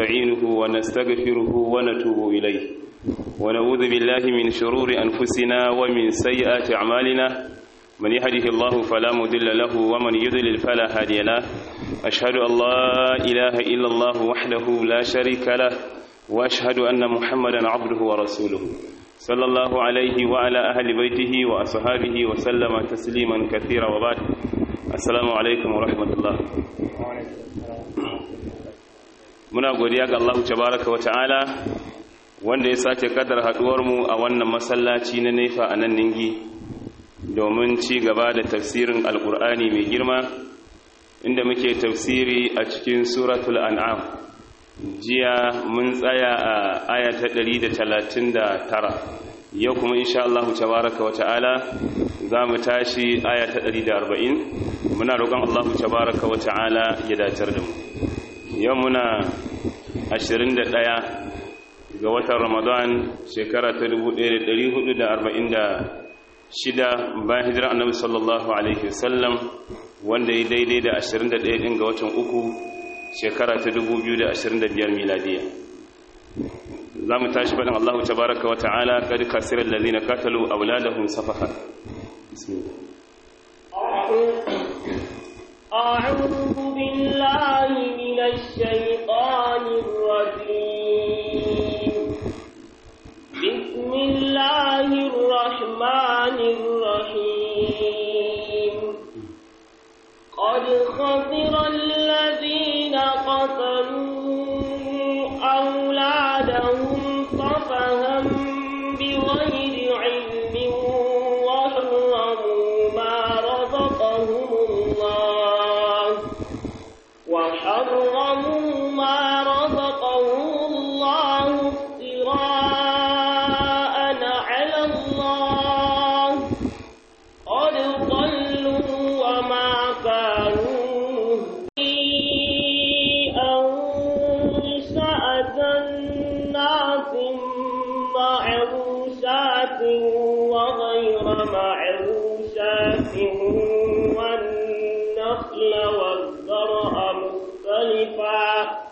نستعينه ونستغفره ونتوب إليه ونعوذ بالله من شرور أنفسنا ومن سيئات أعمالنا من يهده الله فلا مضل له ومن يضلل فلا هادي له أشهد أن لا إله إلا الله وحده لا شريك له وأشهد أن محمدا عبده ورسوله صلى الله عليه وعلى أهل بيته وأصحابه وسلم تسليما كثيرا وبعد السلام عليكم ورحمة الله muna godiya ga Allah tabaraka wa ta'ala wanda ya sake kadar haduwar mu a wannan masallaci na nefa a nan ningi domin ci gaba da tafsirin alkur'ani mai girma inda muke tafsiri a cikin suratul an'am jiya mun tsaya a aya ta 139 yau kuma insha Allah tabaraka wa ta'ala za mu tashi aya ta 140 muna roƙon Allah tabaraka wa ta'ala ya dacar da mu yau muna 21 ga watan ramadan shekara ta 1446 bayan hijira annabi sallallahu alaihi wasallam wanda ya daidai da 21 din ga watan uku shekara ta 2025 miladiya za mu tashi faɗin Allah tabaraka wa ta'ala kad kasirar lalina katalu auladahum safaha bismillah أعوذ بالله من الشيطان الرجيم بسم الله الرحمن الرحيم قد خسر الذين قتلوا أولادهم صفها بغير علم وحرموا ما رزقهم الله وحرموا ما رزقهم الله افتراء على الله قد ضلوا وما كانوا أنشأ جنات معروشات وغير معروشات والنخل والزرع مختلفا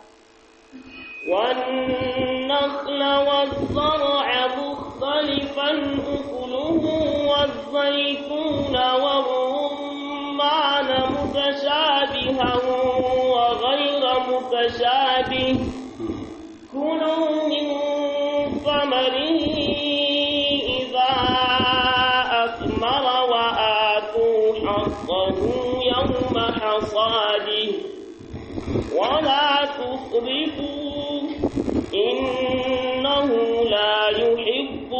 والنخل والزرع مختلفا أكله والزيتون والرمان متشابها وغير متشابه كلوا من ثمره إذا أثمر وآتوا حقه يوم حصاده ولا تسرفوا إنه لا يحب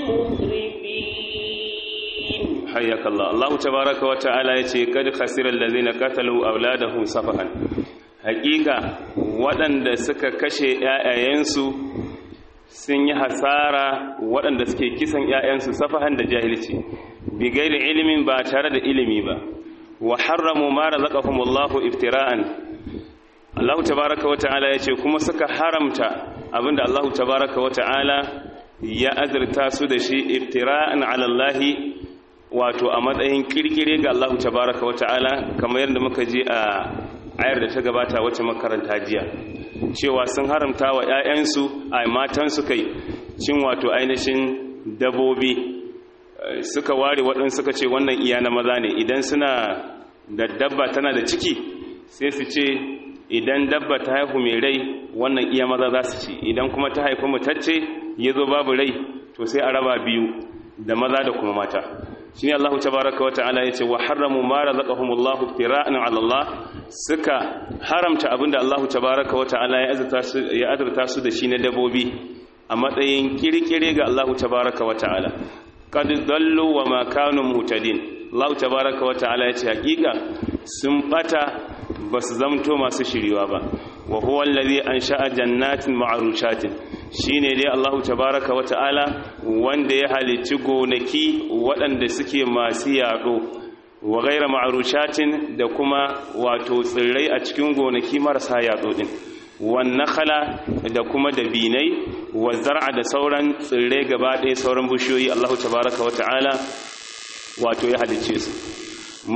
المسرفين حياك الله الله تبارك وتعالى يتي قد خسر الذين قتلوا أولادهم سفها حقيقة waɗanda suka kashe ‘ya'yayensu sun yi hasara waɗanda suke kisan ‘ya'yansu safahan da jahilci bigairi ilimin ba tare da ilimi ba wa harramu ma razaqahumullahu iftira'an Allah tabaraka wa ta'ala yace kuma suka haramta abinda Allah tabaraka wa ta'ala ya azurta su da shi iftira'an ala Allah wato a matsayin kirkire ga Allah tabaraka wa ta'ala kamar yadda muka ji a ayar da ta gabata wacce makaranta jiya cewa sun haramta wa ƴaƴansu a matansu kai cin wato ainihin dabobi suka ware waɗansu suka ce wannan iya na maza ne idan suna da dabba tana da ciki sai su ce idan dabba ta haihu mai rai wannan iya maza za su ci idan kuma ta haifi mutacce ya zo babu rai to sai a raba biyu da maza da kuma mata shi ne Allah tabaraka wa ta'ala ya ce wa haramu ma razaqahumullahu iftira'an 'ala Allah suka haramta abinda Allah tabaraka wa ta'ala ya azurta su ya azurta su da shi na dabobi a matsayin kirkire ga Allah tabaraka wa ta'ala qad dallu wa ma kanu muhtadin Allah tabaraka wa ta'ala ya ce hakika sun bata basu zamto masu shiriwa ba wa huwa allazi ansha'a jannatin ma'rushatin shine dai Allah tabaraka wa ta'ala wanda ya halicci gonaki waɗanda suke masu yaɗo wa gaira ma'arushatin da kuma wato tsirrai a cikin gonaki marasa yaɗo din wannan khala da kuma dabinai wa zar'a da sauran tsirrai gaba ɗaya sauran bishiyoyi Allah tabaraka wa ta'ala wato ya halicce su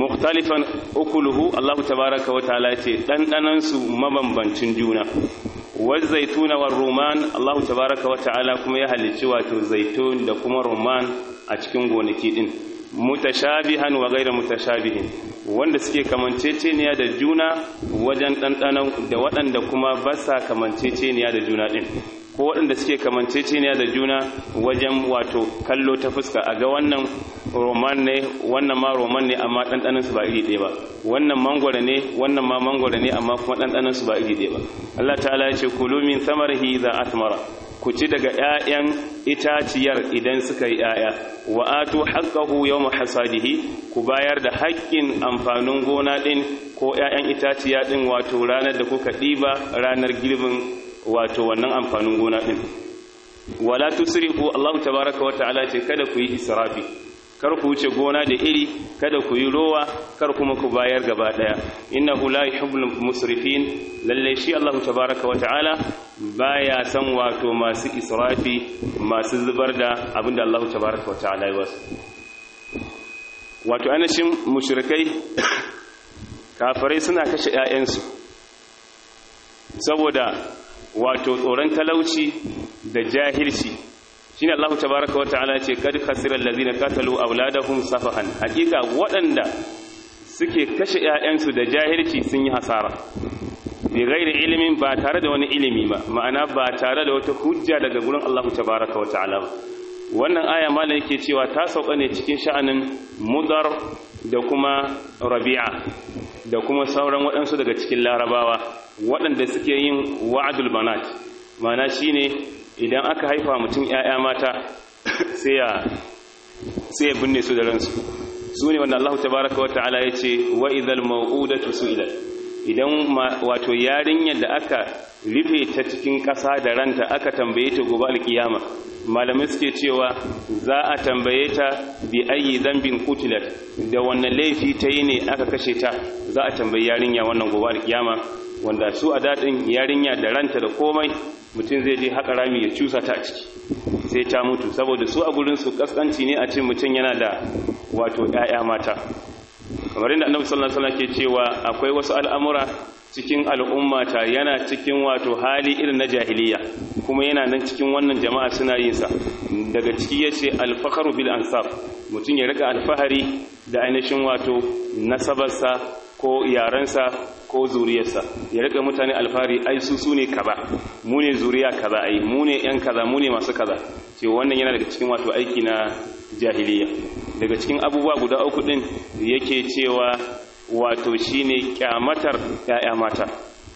mukhtalifan ukuluhu Allah tabaraka wa ta'ala ce dandanan su mabambancin juna wazaituna war ruman Allah tabaraka wa ta'ala kuma ya halicci wato zaitun da kuma ruman a cikin gonaki din mutashabihan wa ghayra mutashabihin wanda suke kamanceceniya da juna wajen ɗanɗanon da waɗanda kuma ba sa kamanceceniya da juna ɗin ko waɗanda suke kamanceceniya da juna wajen wato kallo ta fuska a ga wannan roman ne wannan ma roman ne amma ɗanɗaninsu ba iri ɗaya ba wannan mangwara ne wannan ma mangwara ne amma kuma ɗanɗaninsu ba iri ɗaya ba Allah ta'ala ya ce kulu min samarihi za atmara ku ci daga ƴaƴan itaciyar idan suka yi ƴaƴa wa atu haqqahu yawma hasadihi ku bayar da haƙƙin amfanin gona ɗin ko ƴaƴan itaciya ɗin wato ranar da kuka ɗiba ranar girbin wato wannan amfanin gona ɗin wala tusrifu Allah tabaraka wa ta'ala ce kada ku yi israfi kar ku wuce gona da iri kada ku yi rowa kar kuma ku bayar gaba daya innahu la yuhibbul musrifin lalle shi Allah tabaaraka wata'ala baya san wato masu israfi masu zubar da abinda Allah tabaaraka wata'ala ya wasu wato anashin mushrikai kafirai suna kashe ƴaƴansu saboda wato tsoron talauci da jahilci shine Allah tabaaraka wa ta'ala ce kad khasira allazina qatalu auladahum safahan hakika waɗanda suke kashe ƴaƴansu da jahilci sun yi hasara bi ghairi ilimin ba tare da wani ilimi ba ma'ana ba tare da wata hujja daga gurin Allah tabaaraka wa ta'ala ba wannan aya malam yake cewa ta sauka ne cikin sha'anin mudar da kuma rabi'a da kuma sauran waɗansu daga cikin larabawa waɗanda suke yin wa'adul banat ma'ana shine idan aka haifa mutum ‘ya'ya mata sai ya binne su da ransu su ne wanda Allah tabaraka wa ta'ala ya ce wa idal ma'udatu su'ilat idan wato yarinyar da aka rufe ta cikin ƙasa da ranta aka tambaye ta gobe alkiyama malamai suke cewa za a tambaye ta bi ayi zambin kutilat da wannan laifi ta yi ne aka kashe ta za a tambayi yarinya wannan gobe alkiyama wanda su a daɗin yarinya da ranta da komai mutum zai je haƙa rami ya cusa ta a ciki sai ta mutu saboda su a gurinsu ƙasƙanci ne a ce mutum yana da wato ‘ya'ya mata kamar inda annabi sallallahu alaihi wasallam ke cewa akwai wasu al'amura cikin al'ummata yana cikin wato hali irin na jahiliya kuma yana nan cikin wannan jama'a suna yin sa daga ciki yace al-fakhru bil ansab mutum ya rika alfahari da ainihin wato nasabarsa ko yarensa ko zuriyarsa ya rika mutane alfahari ai su su ne kaza mu ne zuriya kaza ai mu ne yan kaza mu ne masu kaza ce wannan yana daga cikin wato aiki na jahiliya daga cikin abubuwa guda uku din yake cewa wato shine kyamatar ya'ya mata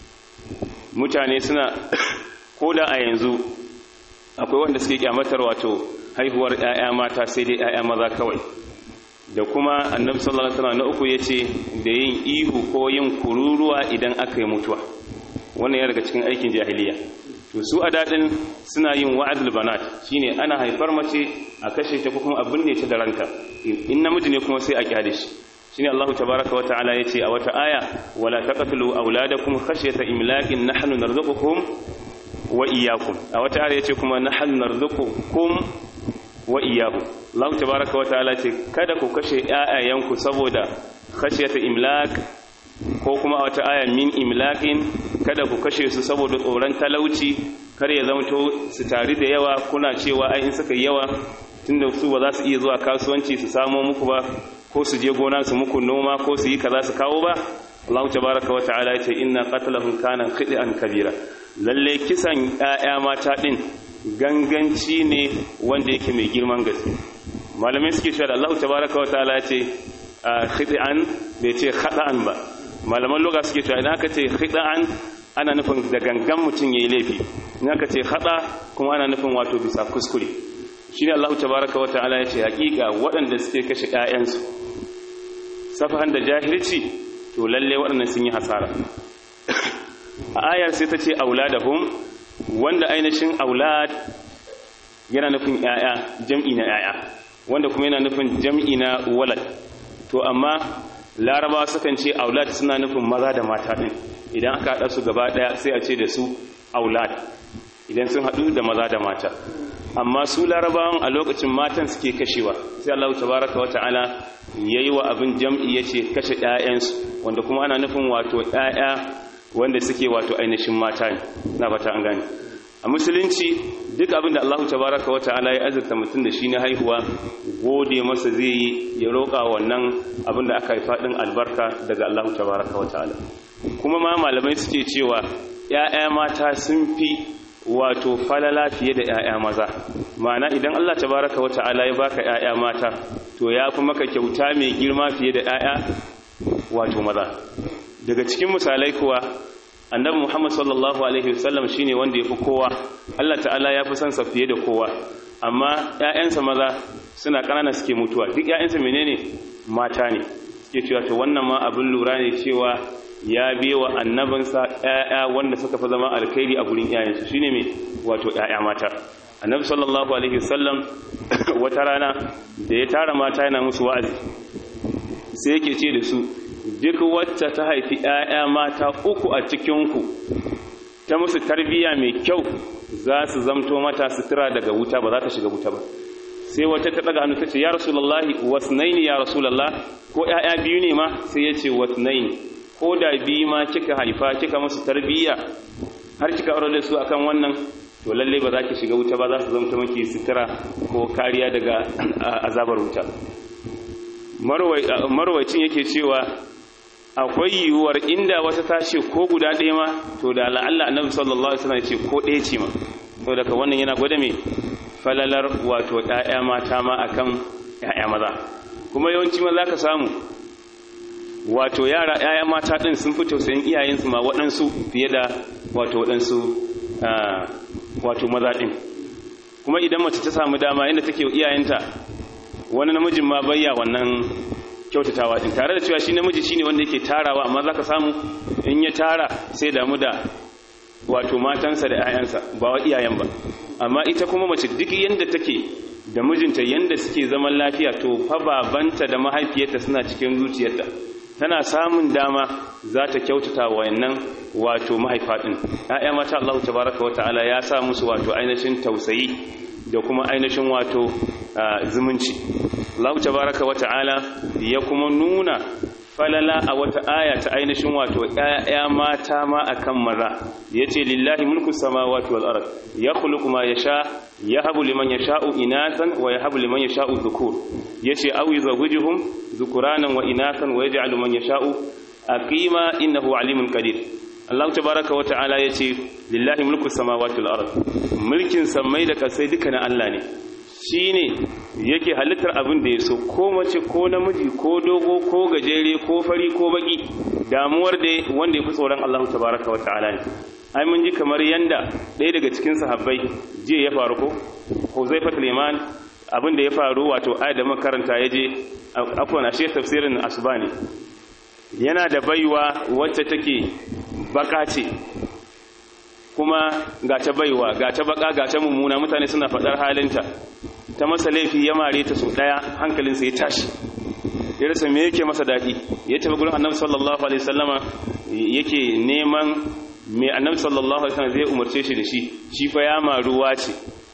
mutane suna koda a yanzu akwai wanda suke kyamatar wato haihuwar ya'ya mata sai dai ya'ya maza kawai da kuma annabi sallallahu alaihi wasallam na uku yace da yin ihu ko yin kururuwa idan aka yi mutuwa wannan yana daga cikin aikin jahiliya to su a dadin suna yin wa'adul banat shine ana haifar mace a kashe ta ko kuma a binne ta da ranta in namiji ne kuma sai a kyale shi shine Allah tabaaraka wa ta'ala yace a wata aya wala taqtulu auladakum khashyata imlakin nahnu narzuqukum wa iyyakum a wata aya yace kuma nahnu narzuqukum wa iyyakum Allah tabaaraka wa ta'ala ce kada ku kashe ƴaƴayanku saboda khashyata imlak ko kuma a wata aya min imlakin kada ku kashe su saboda tsoron talauci kar ya zamto su tari da yawa kuna cewa ai in suka yawa tunda su ba za su iya zuwa kasuwanci su samo muku ba ko su je gona su muku noma ko su yi kaza su kawo ba Allah tabaraka wa ta'ala ya ce inna qatlahum kana khid'an kabira lalle kisan ƴaƴa mata din ganganci ne wanda yake mai girman gaske malamai suke cewa Allah tabaraka wa ta'ala ya ce khid'an bai ce khata'an ba malaman lugha suke cewa idan aka ce khid'an ana nufin da gangan mutum yayi laifi in aka ce khata kuma ana nufin wato bisa kuskure shine Allah tabaraka wa ta'ala ya ce hakika waɗanda suke kashe ƴaƴansu safahan da jahilci to lalle waɗannan sun yi hasara a ayar sai ta ce auladahum wanda ainihin aulad yana nufin ƴaƴa jam'i na ƴaƴa wanda kuma yana nufin jam'i na walad to amma larabawa sukan ce aulad suna nufin maza da mata ɗin idan aka haɗa su gaba ɗaya sai a ce da su aulad idan sun haɗu da maza da mata amma su larabawan a lokacin matan suke kashewa sai Allah tabaraka wata'ala yayi wa abin jam'i yace kashe ƴaƴansu wanda kuma ana nufin wato ƴaƴa wanda suke wato ainihin mata ne na fata an gane a musulunci duk abin da Allah tabaraka wa ta'ala ya azurta mutum da shi na haihuwa gode masa zai yi ya roƙa wannan abin da aka haifa din albarka daga Allah tabaraka wa ta'ala kuma ma malamai suke cewa ‘ya'ya mata sun fi wato falala fiye da ‘ya'ya maza ma'ana idan Allah tabaraka wa ta'ala ya baka ‘ya'ya mata to ya fi maka kyauta mai girma fiye da ‘ya'ya wato maza daga cikin misalai kuwa annabi Muhammad sallallahu alaihi wasallam shine wanda yafi kowa Allah ta'ala ya fi son sa fiye da kowa amma ƴaƴansa maza suna ƙanana suke mutuwa duk ƴaƴansa menene mata ne suke cewa to wannan ma abin lura ne cewa ya biyewa annabinsa ƴaƴa wanda suka fi zama alkhairi a gurin ƴaƴansu shine me wato ƴaƴa mata annabi sallallahu alaihi wasallam wata rana da ya tara mata yana musu wa'azi sai yake ce da su duk wacce ta haifi ‘ya'ya mata uku a cikinku ta musu tarbiyya mai kyau za su zamto mata sutura daga wuta ba za ta shiga wuta ba sai wata ta daga hannu ta ce ya rasulallahi wasnaini ya rasulallah ko ‘ya'ya biyu ne ma sai ya ce wasnaini ko da biyu ma kika haifa kika musu tarbiyya har kika aure da su akan wannan to lalle ba za ki shiga wuta ba za su zamto maki sutura ko kariya daga azabar wuta marwacin yake cewa akwai yiwuwar inda wata tashi ko guda ɗaya ma to da la'alla annabi sallallahu alaihi wasallam ce ko ɗaya ce ma to daga wannan yana gwada me falalar wato ƴaƴa mata ma akan ƴaƴa maza kuma yawanci maza ka samu wato yara ƴaƴa mata din sun fi tausayin iyayensu ma waɗansu fiye da wato waɗansu wato maza din kuma idan mace ta samu dama inda take iyayenta wani namijin ma bayya wannan kyautatawa din tare da cewa shi namiji shine wanda yake tarawa amma zaka samu in ya tara sai damu da wato matansa da 'ya'yansa ba wa iyayen ba amma ita kuma mace duk yanda take da mijinta yanda suke zaman lafiya to fa babanta da mahaifiyarta suna cikin zuciyarta tana samun dama za ta kyautata wayannan wato mahaifa din ƴaƴa mata Allah tabaraka wa ta'ala ya sa musu wato ainihin tausayi da kuma ainihin wato zumunci Allah tabaraka wa ta'ala ya kuma nuna falala a wata aya ta ainihin wato ƴaƴa mata ma akan maza yace lillahi mulku samawati wal ard yakhluqu ma yasha yahabu liman yasha'u inathan wa yahabu liman yasha'u dhukur yace aw yuzawwijuhum dhukuranan wa inathan wa yaj'alu man yasha'u aqima innahu alimun qadir Allah tabaraka wa ta'ala yace lillahi mulku samawati wal ard mulkin samai da kasai duka na Allah ne shine yake halittar abin da ya so ko mace ko namiji ko dogo ko gajere ko fari ko baki damuwar da wanda ya fi tsoron Allah tabaraka wa ta'ala ne ai mun ji kamar yanda ɗaya daga cikin sahabbai jiya ya faru ko Huzaifa Liman abin da ya faru wato ayat da makaranta ya je afwan ashe tafsirin asbani yana da baiwa wacce take baka ce kuma ga ta baiwa ga ta baka ga ta mummuna mutane suna faɗar halinta ta masa laifi ya mare ta sau ɗaya hankalinsa ya tashi ya rasa me yake masa daɗi ya tafi gurin annabi sallallahu alaihi wasallama yake neman me annabi sallallahu alaihi wasallam zai umarce shi da shi shi fa ya maruwa ce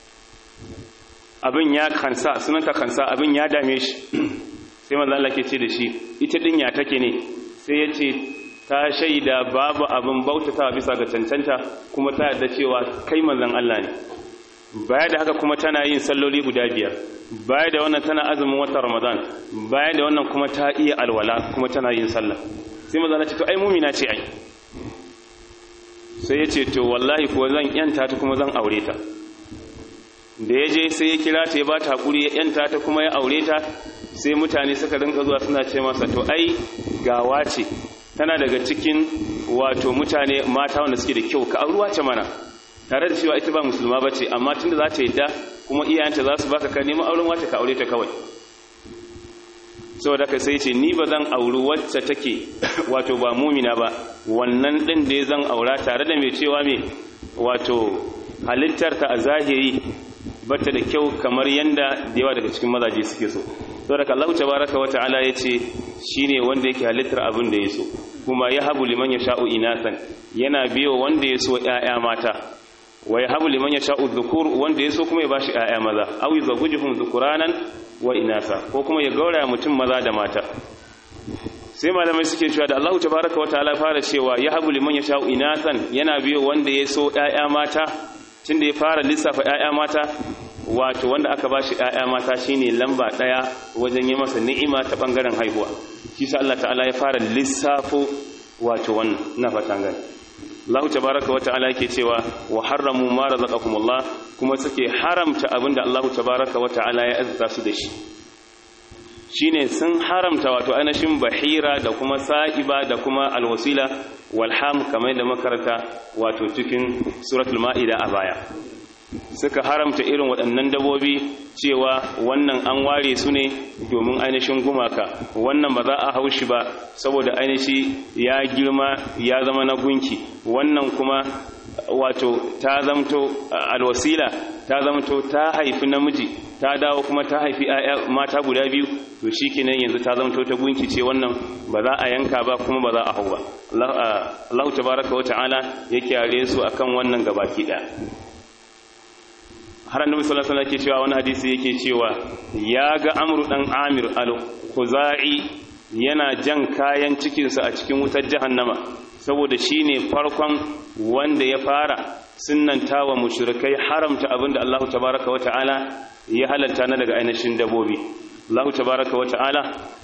abin ya kansa sunanta kansa abin ya dame shi sai manzo Allah ke ce da shi ita din ya take ne sai ya ce ta shaida babu abin bautata bisa ga cancanta kuma ta yarda cewa kai manzon Allah ne baya da haka kuma tana yin salloli guda biyar baya da wannan tana azumin watan Ramadan baya da wannan kuma ta iya alwala kuma tana yin sallah sai manzon Allah ce to ai mumina ce ai sai ya ce to wallahi kuwa zan yanta ta kuma zan aure ta da ya je sai ya kira ta ya ba ta haƙuri ya yanta ta kuma ya aure ta sai mutane suka rinka zuwa suna ce masa to ai gawa ce tana daga cikin wato mutane mata wanda suke da kyau ka auruwa ce mana tare da cewa ita ba musulma ba ce amma tunda za ta yadda kuma iyayenta za su baka ka neman auren wace ka aure ta kawai saboda ka sai ce ni ba zan auri wacce take wato ba mumina ba wannan din da zan aura tare da mai cewa mai wato halittarta a zahiri bata da kyau kamar yanda da yawa daga cikin mazaje suke so saboda Allah tabaraka wa ta'ala yace shine wanda yake halittar abin da yaso kuma ya habu liman yasha'u inasan yana biyo wanda yaso ƴaƴa mata wa ya habu liman yasha'u dhukur wanda yaso kuma ya bashi ƴaƴa maza aw yuzawijuhum dhukuranan wa inasa ko kuma ya gauraya mutum maza da mata sai malamai suke cewa da Allah tabaraka wa ta'ala fara cewa ya habu liman yasha'u inathan yana biyo wanda ya so ƴaƴa mata tunda ya fara lissafa ƴaƴa mata wato wanda aka bashi ƴaƴa mata shine lamba ɗaya wajen yi masa ni'ima ta bangaren haihuwa shi sa Allah ta'ala ya fara lissafo wato wannan na fatan gani Allah tabaraka wa ta'ala yake cewa wa harramu ma razaqakumullah kuma suke haramta abinda Allah tabaraka wa ta'ala ya azza su da shi shine sun haramta wato ainihin bahira da kuma sa'iba da kuma alwasila walham kamar da makaranta wato cikin suratul ma'ida a baya suka haramta irin waɗannan dabobi cewa wannan an ware su ne domin ainihin gumaka wannan ba za a hau shi ba saboda ainihi ya girma ya zama na gunki wannan kuma wato ta zamto alwasila ta zamto ta haifi namiji ta dawo kuma ta haifi mata guda biyu to shi kenan yanzu ta zamto ta gunki ce wannan ba za a yanka ba kuma ba za a hau ba Allah tabaraka wa ta'ala ya kyare su akan wannan gabaki ɗaya har annabi sallallahu alaihi wasallam yake cewa wani hadisi yake cewa ya ga amru dan amir al-khuzai yana jan kayan cikinsa a cikin wutar jahannama saboda shine farkon wanda ya fara sunnanta wa mushrikai haramta abinda Allah tabaraka wa ta'ala ya halatta na daga ainihin dabobi Allah tabaraka wa ta'ala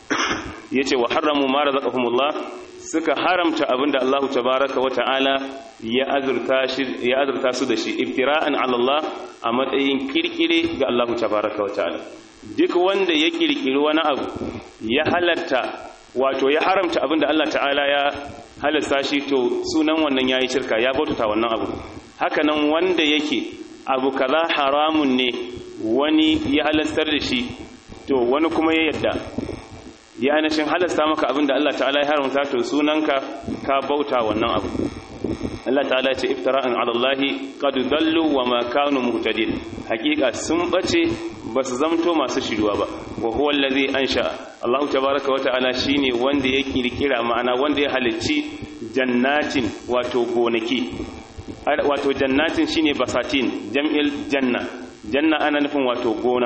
yace wa haramu ma razaqahumullah suka haramta abinda Allah tabaraka wa ta'ala ya azurta shi ya azurta su da shi iftira'an 'ala Allah a matsayin kirkire ga Allah tabaraka wa ta'ala duk wanda ya kirkiri wani abu ya halatta wato ya haramta abinda Allah ta'ala ya halasta shi to sunan wannan yayi shirka ya bautata wannan abu haka nan wanda yake abu kaza haramun ne wani ya halastar da shi to wani kuma ya yadda ya ainihin halasta maka abinda Allah ta'ala ya haramta to sunanka ka bauta wannan abu Allah ta'ala ce iftira'an 'ala Allah qad dallu wa ma kanu muhtadin hakika sun bace basu zamto masu shiruwa ba wa huwa allazi ansha Allah tabaaraka wa ta'ala shine wanda ya kirkira ma'ana wanda ya halicci jannatin wato gonaki wato jannatin shine basatin jam'il janna janna ana nufin wato gona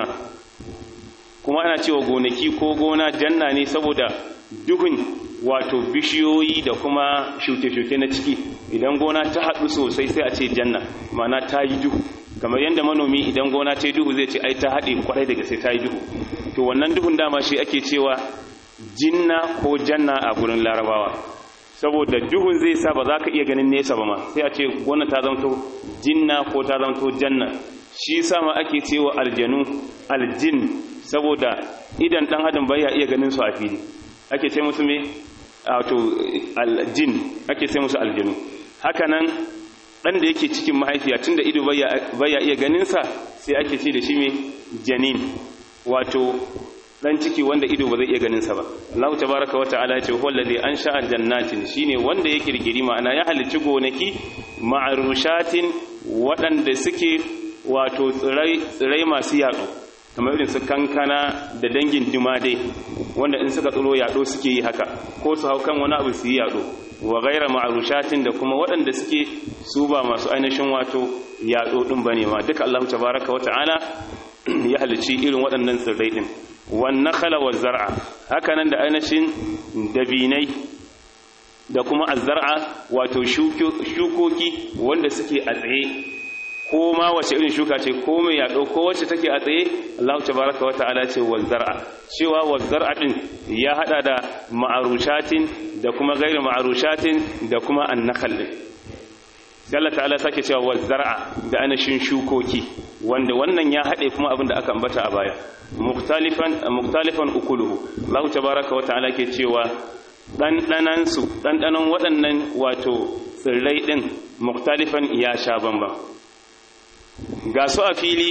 kuma ana cewa gonaki ko gona janna ne saboda duhun wato bishiyoyi da kuma shuke-shuke na ciki idan gona ta haɗu sosai sai a ce janna mana ta yi duhu kamar yadda manomi idan gona ta yi duhu zai ce ai ta haɗe kwarai daga sai ta yi duhu to wannan duhun dama shi ake cewa jinna ko janna a gurin larabawa saboda duhun zai sa ba za ka iya ganin nesa ba ma sai a ce gona ta zamto jinna ko ta zamto janna shi sama ake cewa aljanu aljin saboda idan dan adam bai iya ganin su a fili ake ce musu me wato aljin ake ce musu aljanu hakanan dan da yake cikin mahaifiya tunda ido baya iya ganin sa sai ake ce da shi me janin wato dan ciki wanda ido ba zai iya ganin sa ba Allah tabaaraka wa ta'ala ce huwa allazi ansha'a jannatin shine wanda ya kirkiri ma'ana ya halicci gonaki ma'rushatin waɗanda suke wato tsirai tsirai masu yaɗo kamar irin su kankana da dangin dai wanda in suka tsiro yaɗo suke yi haka ko su hau kan wani abu su yi yaɗo wa gaira ma'arushatin da kuma waɗanda suke su ba masu ainihin wato yaɗo ɗin ba ne ma duka Allah tabaraka wa ta'ala ya halicci irin waɗannan tsirrai ɗin wannan khala wa zar'a haka nan da ainihin dabinai da kuma azzar'a wato shukoki wanda suke a tsaye ko ma wace irin shuka ce ko mai yaɗo ko wacce take a tsaye Allah tabaraka wa ta'ala ce wazzar'a cewa wazzar'a din ya hada da ma'arushatin da kuma gairu ma'arushatin da kuma annakal din sai Allah ta'ala sake cewa wazzar'a da anashin shukoki wanda wannan ya hade kuma abin da aka ambata a baya mukhtalifan mukhtalifan ukuluhu Allah tabaraka wa ta'ala ke cewa dandanan su dandanan waɗannan wato tsirrai din mukhtalifan ya sha bamba ga su a fili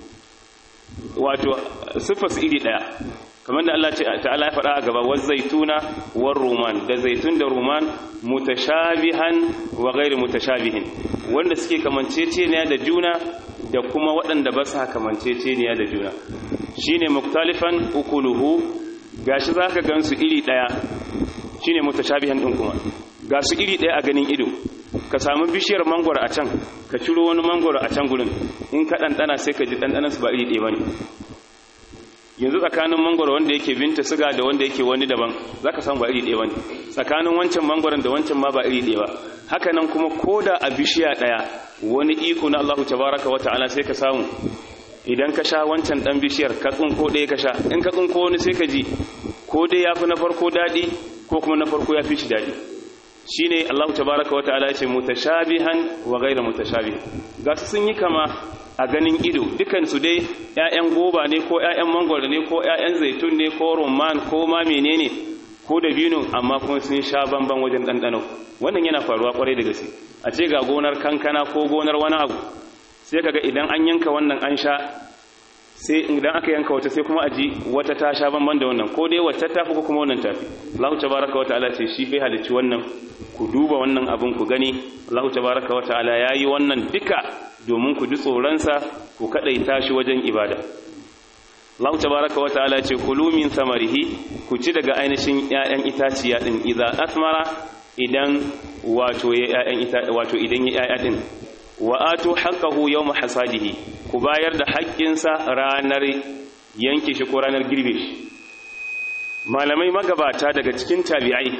wato sifas iri daya kamar da Allah ta'ala ya faɗa a gaba wa zaituna war ruman da zaitun da ruman mutashabihan wa ghairi mutashabihin wanda suke kamanceceniya da juna da kuma waɗanda ba su kamanceceniya da juna shine muktalifan ukuluhu gashi zaka gansu iri daya shine mutashabihan din kuma ga su iri daya a ganin ido ka samu bishiyar mangwaro a can ka ciro wani mangwaro a can gurin in ka ɗanɗana sai ka ji ɗanɗanansu ba iri ɗaya ba ne yanzu tsakanin mangoro wanda yake binta siga da wanda yake wani daban zaka samu ba iri ɗaya bane tsakanin wancan mangoron da wancan ma ba iri ɗaya ba haka nan kuma koda a bishiya ɗaya wani iko na Allahu tabaraka wa ta'ala sai ka samu idan ka sha wancan dan bishiyar ka tsinko ɗaya ka sha in ka tsinko wani sai ka ji ko dai yafi na farko daɗi ko kuma na farko ya fi shi daɗi shine Allahu tabaraka wa ta'ala ya ce mutashabihan wa ghayra mutashabih ga su sun yi kama a ganin ido dukansu dai 'ya'yan goba ne ko 'ya'yan mangwaro ne ko 'ya'yan zaitun ne ko rumman ko ma menene ko da bino amma kuma sun sha bamban wajen ɗanɗano wannan yana faruwa kwarai da gaske a ce ga gonar kankana ko gonar wani abu sai kaga idan an yanka wannan an sha sai idan aka yanka wata sai kuma a ji wata ta sha bamban da wannan ko dai wata tafi ko kuma wannan tafi Allahu tabaraka wa ta'ala ce shi bai halicci wannan ku duba wannan abin ku gani Allahu tabaraka wa ta'ala yayi wannan duka domin ku ji tsoronsa ku kadaita shi wajen ibada Allah tabaraka wa ta'ala ce kulu min samarihi ku ci daga ainihin ƴaƴan itaciya din idza asmara idan wato ya ƴaƴan ita wato idan ya ƴaƴa din wa atu haqqahu yawm hasadihi ku bayar da haƙƙinsa ranar yanke shi ko ranar girbe shi malamai magabata daga cikin tabi'ai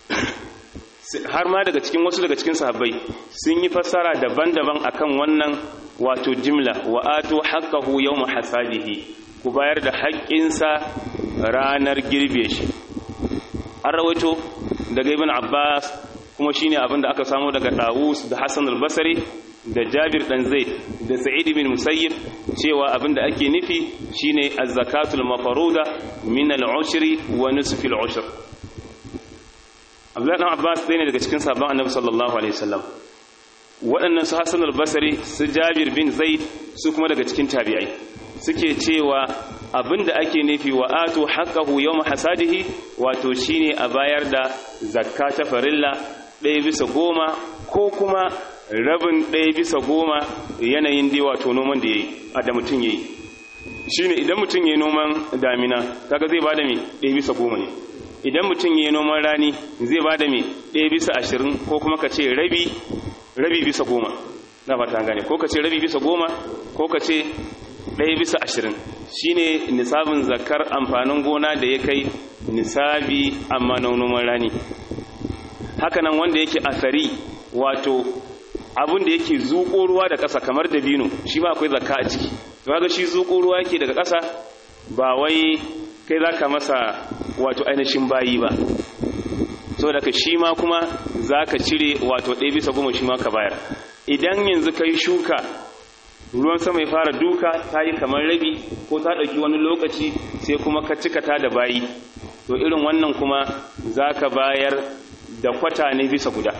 har ma daga cikin wasu daga cikin sahabbai sun yi fassara daban-daban akan wannan wato jimla wa atu haqqahu yawm hasadihi ku bayar da haƙƙinsa ranar girbe shi an rawaito daga ibn abbas kuma shine abin da aka samu daga dawus da hassan al-basri da jabir dan zaid da sa'id bin musayyib cewa abin da ake nufi shine az-zakatul mafruda min al-ushri wa nisfi al-ushr Abdullahi dan Abbas ɗaya ne daga cikin sabon Annabi sallallahu alaihi wasallam waɗannan su Hassan al-Basri su Jabir bin Zaid su kuma daga cikin tabi'ai suke cewa abinda ake nufi wa atu haqqahu yawm hasadihi wato shine a bayar da zakka ta farilla ɗaya bisa goma ko kuma rabin ɗaya bisa goma yanayin dai wato noman da yayi a da mutum yayi shine idan mutum yayi noman damina kaga zai bada me ɗaya bisa goma ne idan mutum ya yi noman rani zai ba da mai ɗaya bisa ashirin ko kuma ka ce rabi rabi bisa goma na fata gane ko ka ce rabi bisa goma ko ka ce ɗaya bisa ashirin shi ne nisabin zakar amfanin gona da ya kai nisabi amma na noman rani hakanan wanda yake asari wato abin da yake zuƙo ruwa da ƙasa kamar da bino shi ma akwai zakka a ciki ga shi zuƙo ruwa yake daga ƙasa ba wai kai za ka masa wato ainihin bayi ba so daga shi ma kuma za ka cire wato ɗaya bisa goma shi ma ka bayar idan yanzu ka yi shuka ruwan sama ya fara duka ta yi kamar rabi ko ta ɗauki wani lokaci sai kuma ka cika ta da bayi to irin wannan kuma za ka bayar da kwata ne bisa guda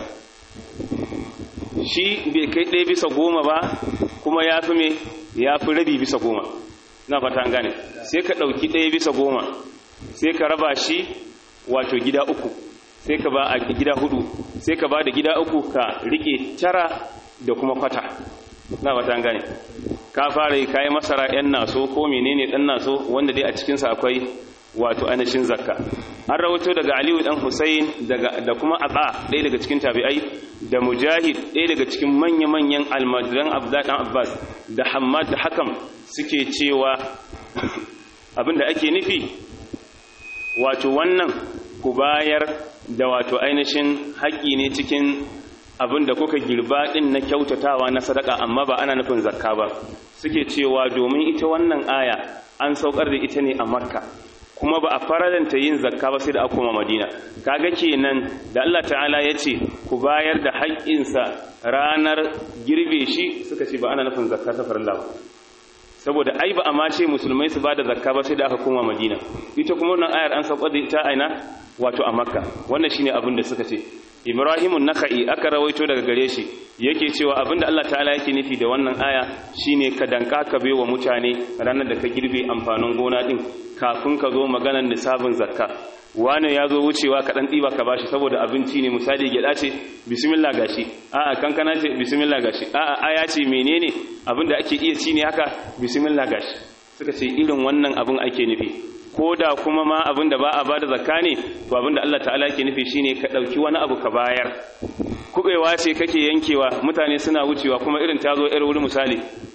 shi bai kai ɗaya bisa goma ba kuma ya fi me ya fi rabi bisa goma na fata an gane sai ka ɗauki ɗaya bisa goma sai ka raba shi wato gida uku sai ka ba a gida hudu sai ka ba da gida uku ka rike tara da kuma kwata na fata an gane ka fara yi kayi masara yan naso ko menene dan naso wanda dai a cikinsa akwai wato ainihin zakka an rawato daga aliyu dan husayn daga da kuma aba ɗaya daga cikin tabi'ai da mujahid ɗaya daga cikin manya-manyan almajiran abdullahi dan abbas da hammad da hakam suke cewa abinda ake nufi wato wannan ku bayar da wato ainihin haƙƙi ne cikin abinda kuka girba ɗin na kyautatawa na sadaka amma ba ana nufin zakka ba suke cewa domin ita wannan aya an saukar da ita ne a makka kuma ba a faralanta yin zakka ba sai da aka koma madina kaga kenan da Allah ta'ala ya ce ku bayar da haƙƙinsa ranar girbe shi suka ce ba ana nufin zakka ta farilla ba saboda ai ba a ma ce musulmai su ba da zakka ba sai da aka koma madina ita kuma wannan ayar an saukar da ita aina wato a makka wannan shine abin da suka ce ibrahimun naka'i aka rawaito daga gare shi yake cewa abinda Allah ta'ala yake nufi da wannan aya shine ka danka ka wa mutane ranar da ka girbe amfanin gona din kafin ka zo maganar nisabin zakka wani ya zo wucewa ka dan diba ka bashi saboda abinci ne misali gyada ce bismillah gashi a'a kankana ce bismillah gashi a'a aya ce menene abinda ake iya ci ne haka bismillah gashi suka ce irin wannan abin ake nufi ko da kuma ma abin da ba a ba da zakka ne to abin da Allah ta'ala ke nufi shine ka ɗauki wani abu ka bayar kubewa ce kake yankewa mutane suna wucewa kuma irin ta zo irin wuri misali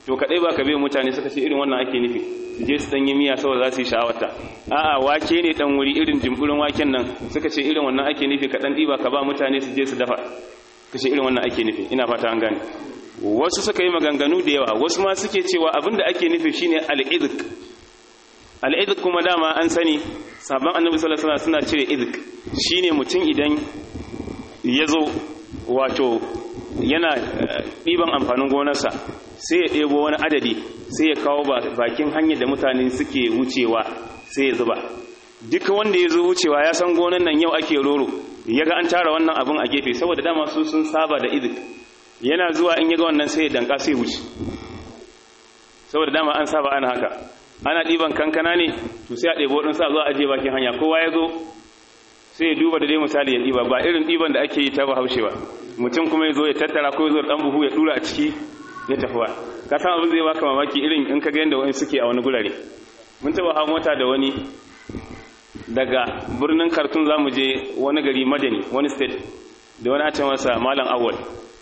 to kadai ba ka bai mutane suka ce irin wannan ake nufi su je su dan yi miya saboda za su yi sha'awata a'a wake ne dan wuri irin jimburin waken nan suka ce irin wannan ake nufi ka dan diba ka ba mutane su je su dafa kace irin wannan ake nufi ina fata an gane wasu suka yi maganganu da yawa wasu ma suke cewa abinda ake nufi shine al-idq al-idq kuma dama an sani sabon annabi sallallahu alaihi wasallam suna cire idq shine mutum idan ya zo wato yana ɗiban amfanin gonarsa sai ya ɗebo wani adadi sai ya kawo bakin hanyar da mutane suke wucewa sai ya zuba duka wanda ya zo wucewa ya san gonar nan yau ake roro ya ga an tara wannan abin a gefe saboda dama su sun saba da izik yana zuwa in ya ga wannan sai ya danka sai wuce saboda dama an saba ana haka ana ɗiban kankana ne to sai a ɗebo ɗin sa zuwa ajiye bakin hanya kowa ya zo sai ya duba da dai misali ya ɗiba ba irin ɗiban da ake yi ta bahaushe ba mutum kuma ya zo ya tattara ko ya zo ɗan buhu ya ɗura a ciki ya tafiwa ka san abin zai baka mamaki irin in ka ga yadda wani suke a wani gurare mun taɓa hawa mota da wani daga birnin kartun za mu je wani gari madani wani state da wani ake masa malam awal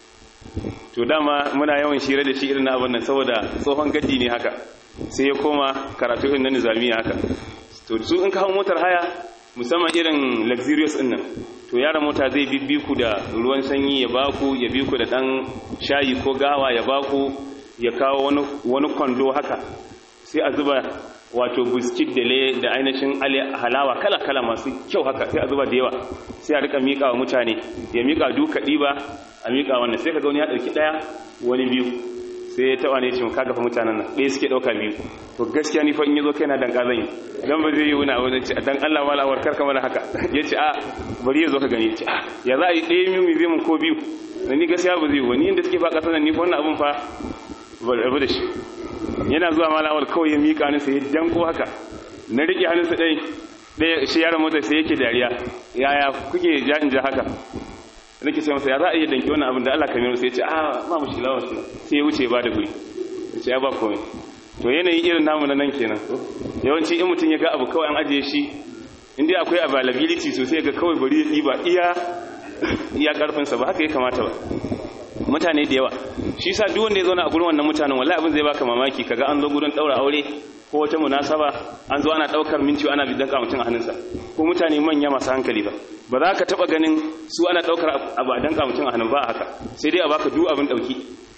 to dama muna yawan shira da shi irin na abin nan saboda tsohon gadi ne haka sai ya koma karatu irin na nizamiya haka to su in ka hau motar haya musamman irin luxurious din nan to yaran mota zai bibbi ku da ruwan sanyi ya baku ya bi ku da dan shayi ko gawa ya baku ya kawo wani wani kwando haka sai a zuba wato biskit da le da ainihin halawa kala kala masu kyau haka sai a zuba da yawa sai a rika mika wa mutane ya mika duka diba a mika wannan sai kaga wani ya dauki daya wani biyu sai ya taba ne ce ka gafa mutanen nan ɗaya suke ɗauka biyu to gaskiya ni fa in yazo kaina dan kazan yi dan ba zai yi wani abu ce dan Allah wala war karka mana haka yace a bari yazo ka gani yace a ya za a yi ɗaya biyu zai mun ko biyu ni gaskiya ba zai yi wani inda suke fa kasan nan ni fa wannan abun fa ba rabu da shi yana zuwa malawar kawai ya mika hannunsa ya danko haka na riƙe hannunsa ɗaya ɗaya shi yaron mota sai yake dariya yaya kuke ja in ja haka nake ce masa ya za a iya danki wannan abin da Allah kamiru sai ya ce a ba mu shi lawa shi sai ya wuce ba da guri ya ce ya ba komai to yanayi irin namu na nan kenan yawanci in mutum ya ga abu kawai an ajiye shi inda akwai availability sosai ga kawai bari ya ɗiba iya iya ƙarfinsa ba haka ya kamata ba mutane da yawa shi sa duk wanda ya zauna a gurin wannan mutanen wallahi abin zai baka mamaki kaga an zo gurin daura aure ko wata munasaba an zo ana daukar minti ana bidan mutum a hannunsa ko mutane manya masu hankali ba ba za ka taba ganin su ana daukar abu a danka mutum a hannun ba haka sai dai a baka duk abin dauki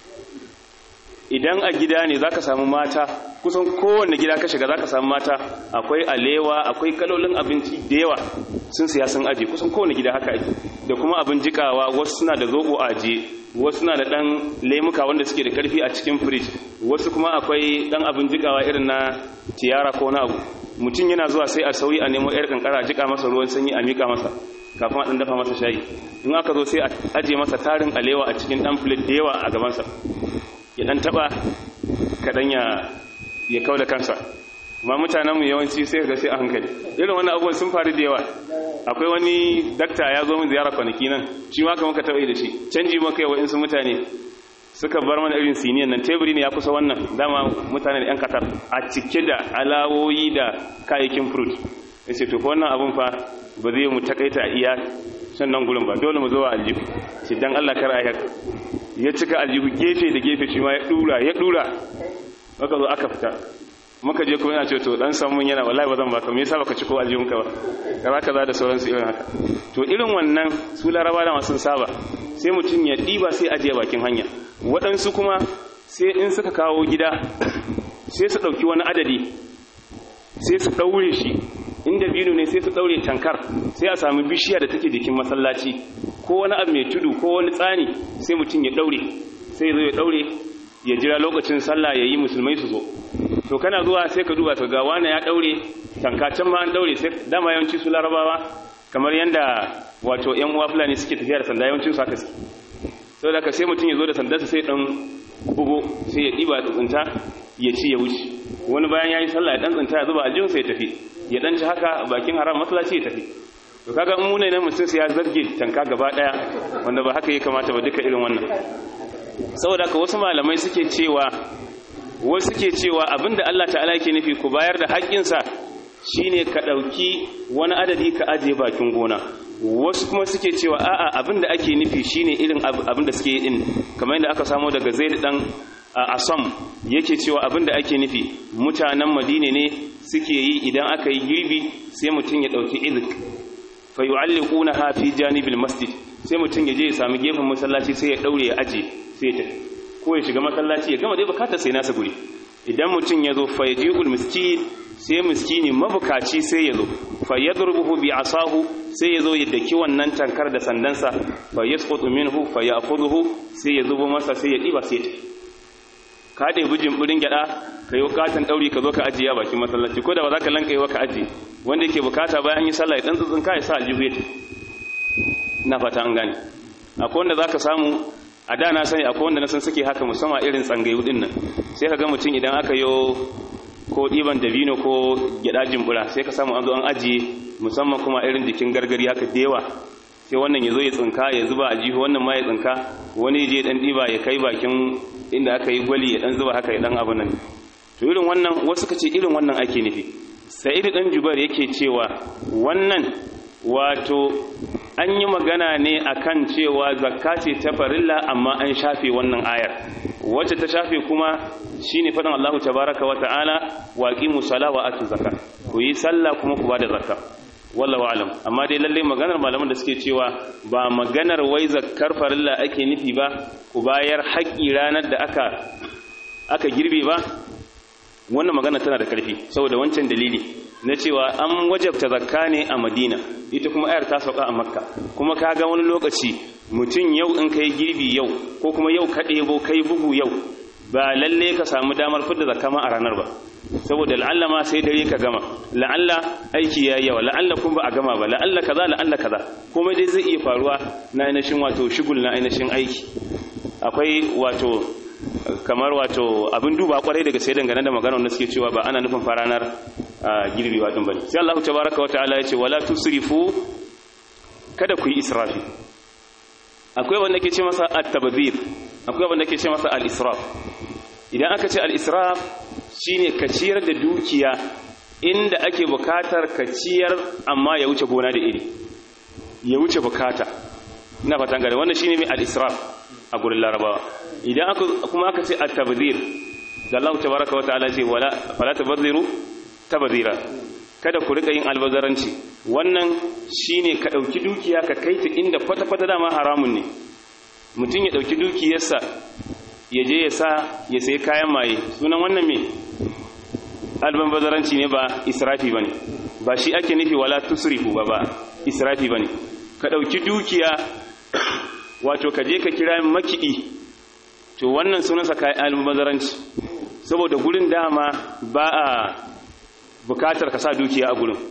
idan a gida ne zaka samu mata kusan kowanne gida ka shiga zaka samu mata akwai alewa akwai kalolin abinci da yawa sun siya sun aje kusan kowanne gida haka ake da kuma abin jikawa wasu suna da zobo a aje wasu na da ɗan lemuka wanda suke da ƙarfi a cikin firij wasu kuma akwai ɗan abin jikawa irin na tiyara ko na abu mutum yana zuwa sai a sauyi a nemo yar kankara a jika masa ruwan sanyi a miƙa masa kafin a ɗan dafa masa shayi in aka zo sai a aje masa tarin alewa a cikin ɗan filet da yawa a gabansa ya ɗan taɓa kaɗan ya kau da kansa ma mutanenmu yawanci sai ga sai a hankali irin wani abubuwan sun faru da yawa akwai wani dakta ya zo min ziyara kwanaki nan shi ma kamar ka taɓa da shi canji maka yawa insu mutane suka bar mana irin siniyan nan teburi ne ya kusa wannan dama mutane da yan katar a cike da alawoyi da kayayyakin fruit ya ce to fa wannan abun fa ba zai mu takaita iya shan nan gurin ba dole mu zo a aljihu shi dan Allah kar a ya cika aljihu gefe da gefe shi ma ya dura ya dura aka zo aka fita muka je kuma yana ce to dan samun yana wallahi ba zan baka me yasa baka ci ko aljihun ka ba kaza kaza da sauransu irin haka to irin wannan su laraba da masu saba sai mutum ya diba sai ajiye bakin hanya waɗansu kuma sai in suka kawo gida sai su ɗauki wani adadi sai su ɗaure shi inda binu ne sai su ɗaure tankar sai a sami bishiya da take jikin masallaci ko wani abu mai tudu ko wani tsani sai mutum ya ɗaure sai ya zo ya ɗaure ya jira lokacin sallah ya yi musulmai su zo to kana zuwa sai ka duba ga wani ya daure tankacin ma an daure sai dama yawanci su larabawa kamar yanda wato yan uwa fulani suke tafiya da sanda yawancin su haka suke sau da ka sai mutum ya zo da sandarsa sai dan bugo sai ya ɗiba tsuntsunta ya ci ya wuce wani bayan ya yi sallah ya dan tsinta ya zuba aljihunsa ya tafi ya dan ci haka bakin haram masallaci ya tafi to kaga in mune nan mutum sai ya zarge tanka gaba daya wanda ba haka ya kamata ba duka irin wannan saboda ka wasu malamai suke cewa wasu ke cewa abinda Allah ta'ala ke nufi ku bayar da haƙƙinsa shine ka ɗauki wani adadi ka ajiye bakin gona wasu kuma suke cewa a'a abinda ake nufi shine irin abinda suke yi din kamar yadda aka samu daga Zaid dan a asam yake cewa abinda ake nufi mutanen madina ne suke yi idan aka yi girbi sai mutum ya dauki izik fa yu'alliqunaha fi janibil masjid sai mutum ya je ya sami gefen masallaci sai ya daure ya aje sai ya tafi ko ya shiga masallaci ya gama dai bukatar sai nasa guri idan mutum ya zo fa yaji'ul miskin sai miskini mabukaci sai ya zo fa yadrubuhu bi asahu sai ya zo ya daki wannan tankar da sandansa fa yasqutu minhu fa ya'khudhuhu sai ya zubo masa sai ya diba sai ya tafi ka ɗaya bijin ɓirin gyaɗa ka yi wakatan ɗauri ka zo ka ajiye a bakin masallaci ko da ba za ka lanka yi wa ka ajiye wanda yake bukata bayan yi sallah ya ɗan tsitsin ka ya sa aljihu ya na fata an gane akwai wanda za ka samu a da na sani akwai wanda na san suke haka musamman irin tsangayu ɗin nan sai ka ga mutum idan aka yi ko ɗiban dabino ko gyaɗa jimbura sai ka samu an zo an ajiye musamman kuma irin jikin gargari haka da yawa sai wannan ya zo ya tsinka ya zuba a jihu wannan ma ya tsinka wani je dan ɗiba ya kai bakin inda aka yi gwali ya dan zuba haka ya dan abu nan to irin wannan wasu kace irin wannan ake nufi sa'id dan jubair yake cewa wannan wato an yi magana ne akan cewa zakka ce ta farilla amma an shafe wannan ayar wacce ta shafe kuma shine faɗin Allah tabaraka wa ta'ala wa aqimu sala wa atu zakka ku yi sallah kuma ku bada zakka wallahu alam amma dai lalle maganar malaman da suke cewa ba maganar wai zakkar farilla ake nufi ba ku bayar haƙƙi ranar da aka aka girbe ba wannan magana tana da ƙarfi saboda wancan dalili na cewa an wajabta zakka ne a Madina ita kuma ayar ta sauka a Makka kuma kaga wani lokaci mutum yau in kai girbi yau ko kuma yau ka ɗebo kai bugu yau ba lalle ka samu damar fidda zakka ma a ranar ba saboda la'alla ma sai dare ka gama la'alla aiki yayi yawa la'alla kun ba a gama ba la'alla kaza la'alla kaza komai dai zai iya faruwa na ainihin wato shigul na ainihin aiki akwai wato kamar wato abin duba kwarai daga sai dangane da magana wanda suke cewa ba ana nufin faranar girbi wadin bane sai Allah tabaraka wataala ya ce wala tusrifu kada ku yi israfi akwai wanda ke ce masa at-tabdhir akwai wanda ke ce masa al-israf idan aka ce al-israf shine ka ciyar da dukiya inda ake bukatar ka ciyar amma ya wuce gona da iri ya wuce bukata ina fatan gare wannan shine mai al-israf a gurin larabawa idan aka kuma aka ce at-tabdhir da Allah tabaraka wa ta'ala ce wala fala tabdhiru tabdhira kada ku rika yin albazaranci wannan shine ka dauki dukiya ka kai ta inda kwata kwata dama haramun ne mutum ya dauki dukiyarsa ya je ya sa ya sayi kayan maye sunan wannan me albazaranci ne ba israfi bane ba shi ake nufi wala tusrifu ba ba israfi bane ka dauki dukiya wato ka je ka kira makiɗi to wannan sunansa kayan albazaranci saboda gurin dama ba a bukatar ka sa dukiya a gurin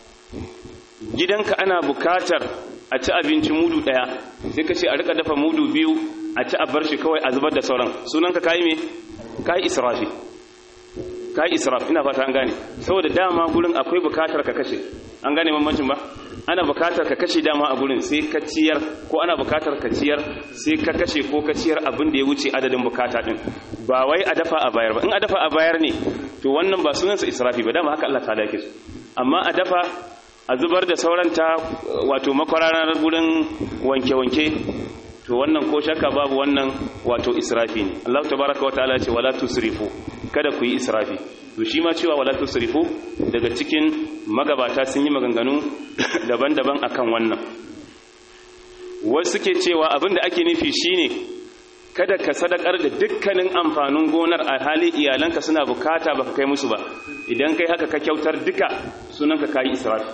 gidanka ana bukatar a ci abinci mudu daya sai ka ce a rika dafa mudu biyu a ci a bar shi kawai a zubar da sauran sunanka kayi me kayi israfi kayi israf ina fata an gane saboda dama gurin akwai bukatar ka kashe an gane bambancin ba ana bukatar ka kashe dama a gurin sai ka ciyar ko ana bukatar ka ciyar sai ka kashe ko ka ciyar abin da ya wuce adadin bukata din ba wai a dafa a bayar ba in a dafa a bayar ne to wannan ba sunansa israfi ba dama haka Allah ta dake su amma a dafa a zubar da sauran ta wato makwararar gurin wanke-wanke to wannan ko shakka babu wannan wato israfi ne Allah tabaraka wataala ce wala tusrifu kada ku yi israfi to shi ma cewa wala tusrifu daga cikin magabata sun yi maganganu daban-daban akan wannan wasu suke cewa abinda ake nufi shine kada ka sadakar da dukkanin amfanin gonar a hali iyalanka suna bukata baka kai musu ba idan kai haka ka kyautar duka sunanka kayi israfi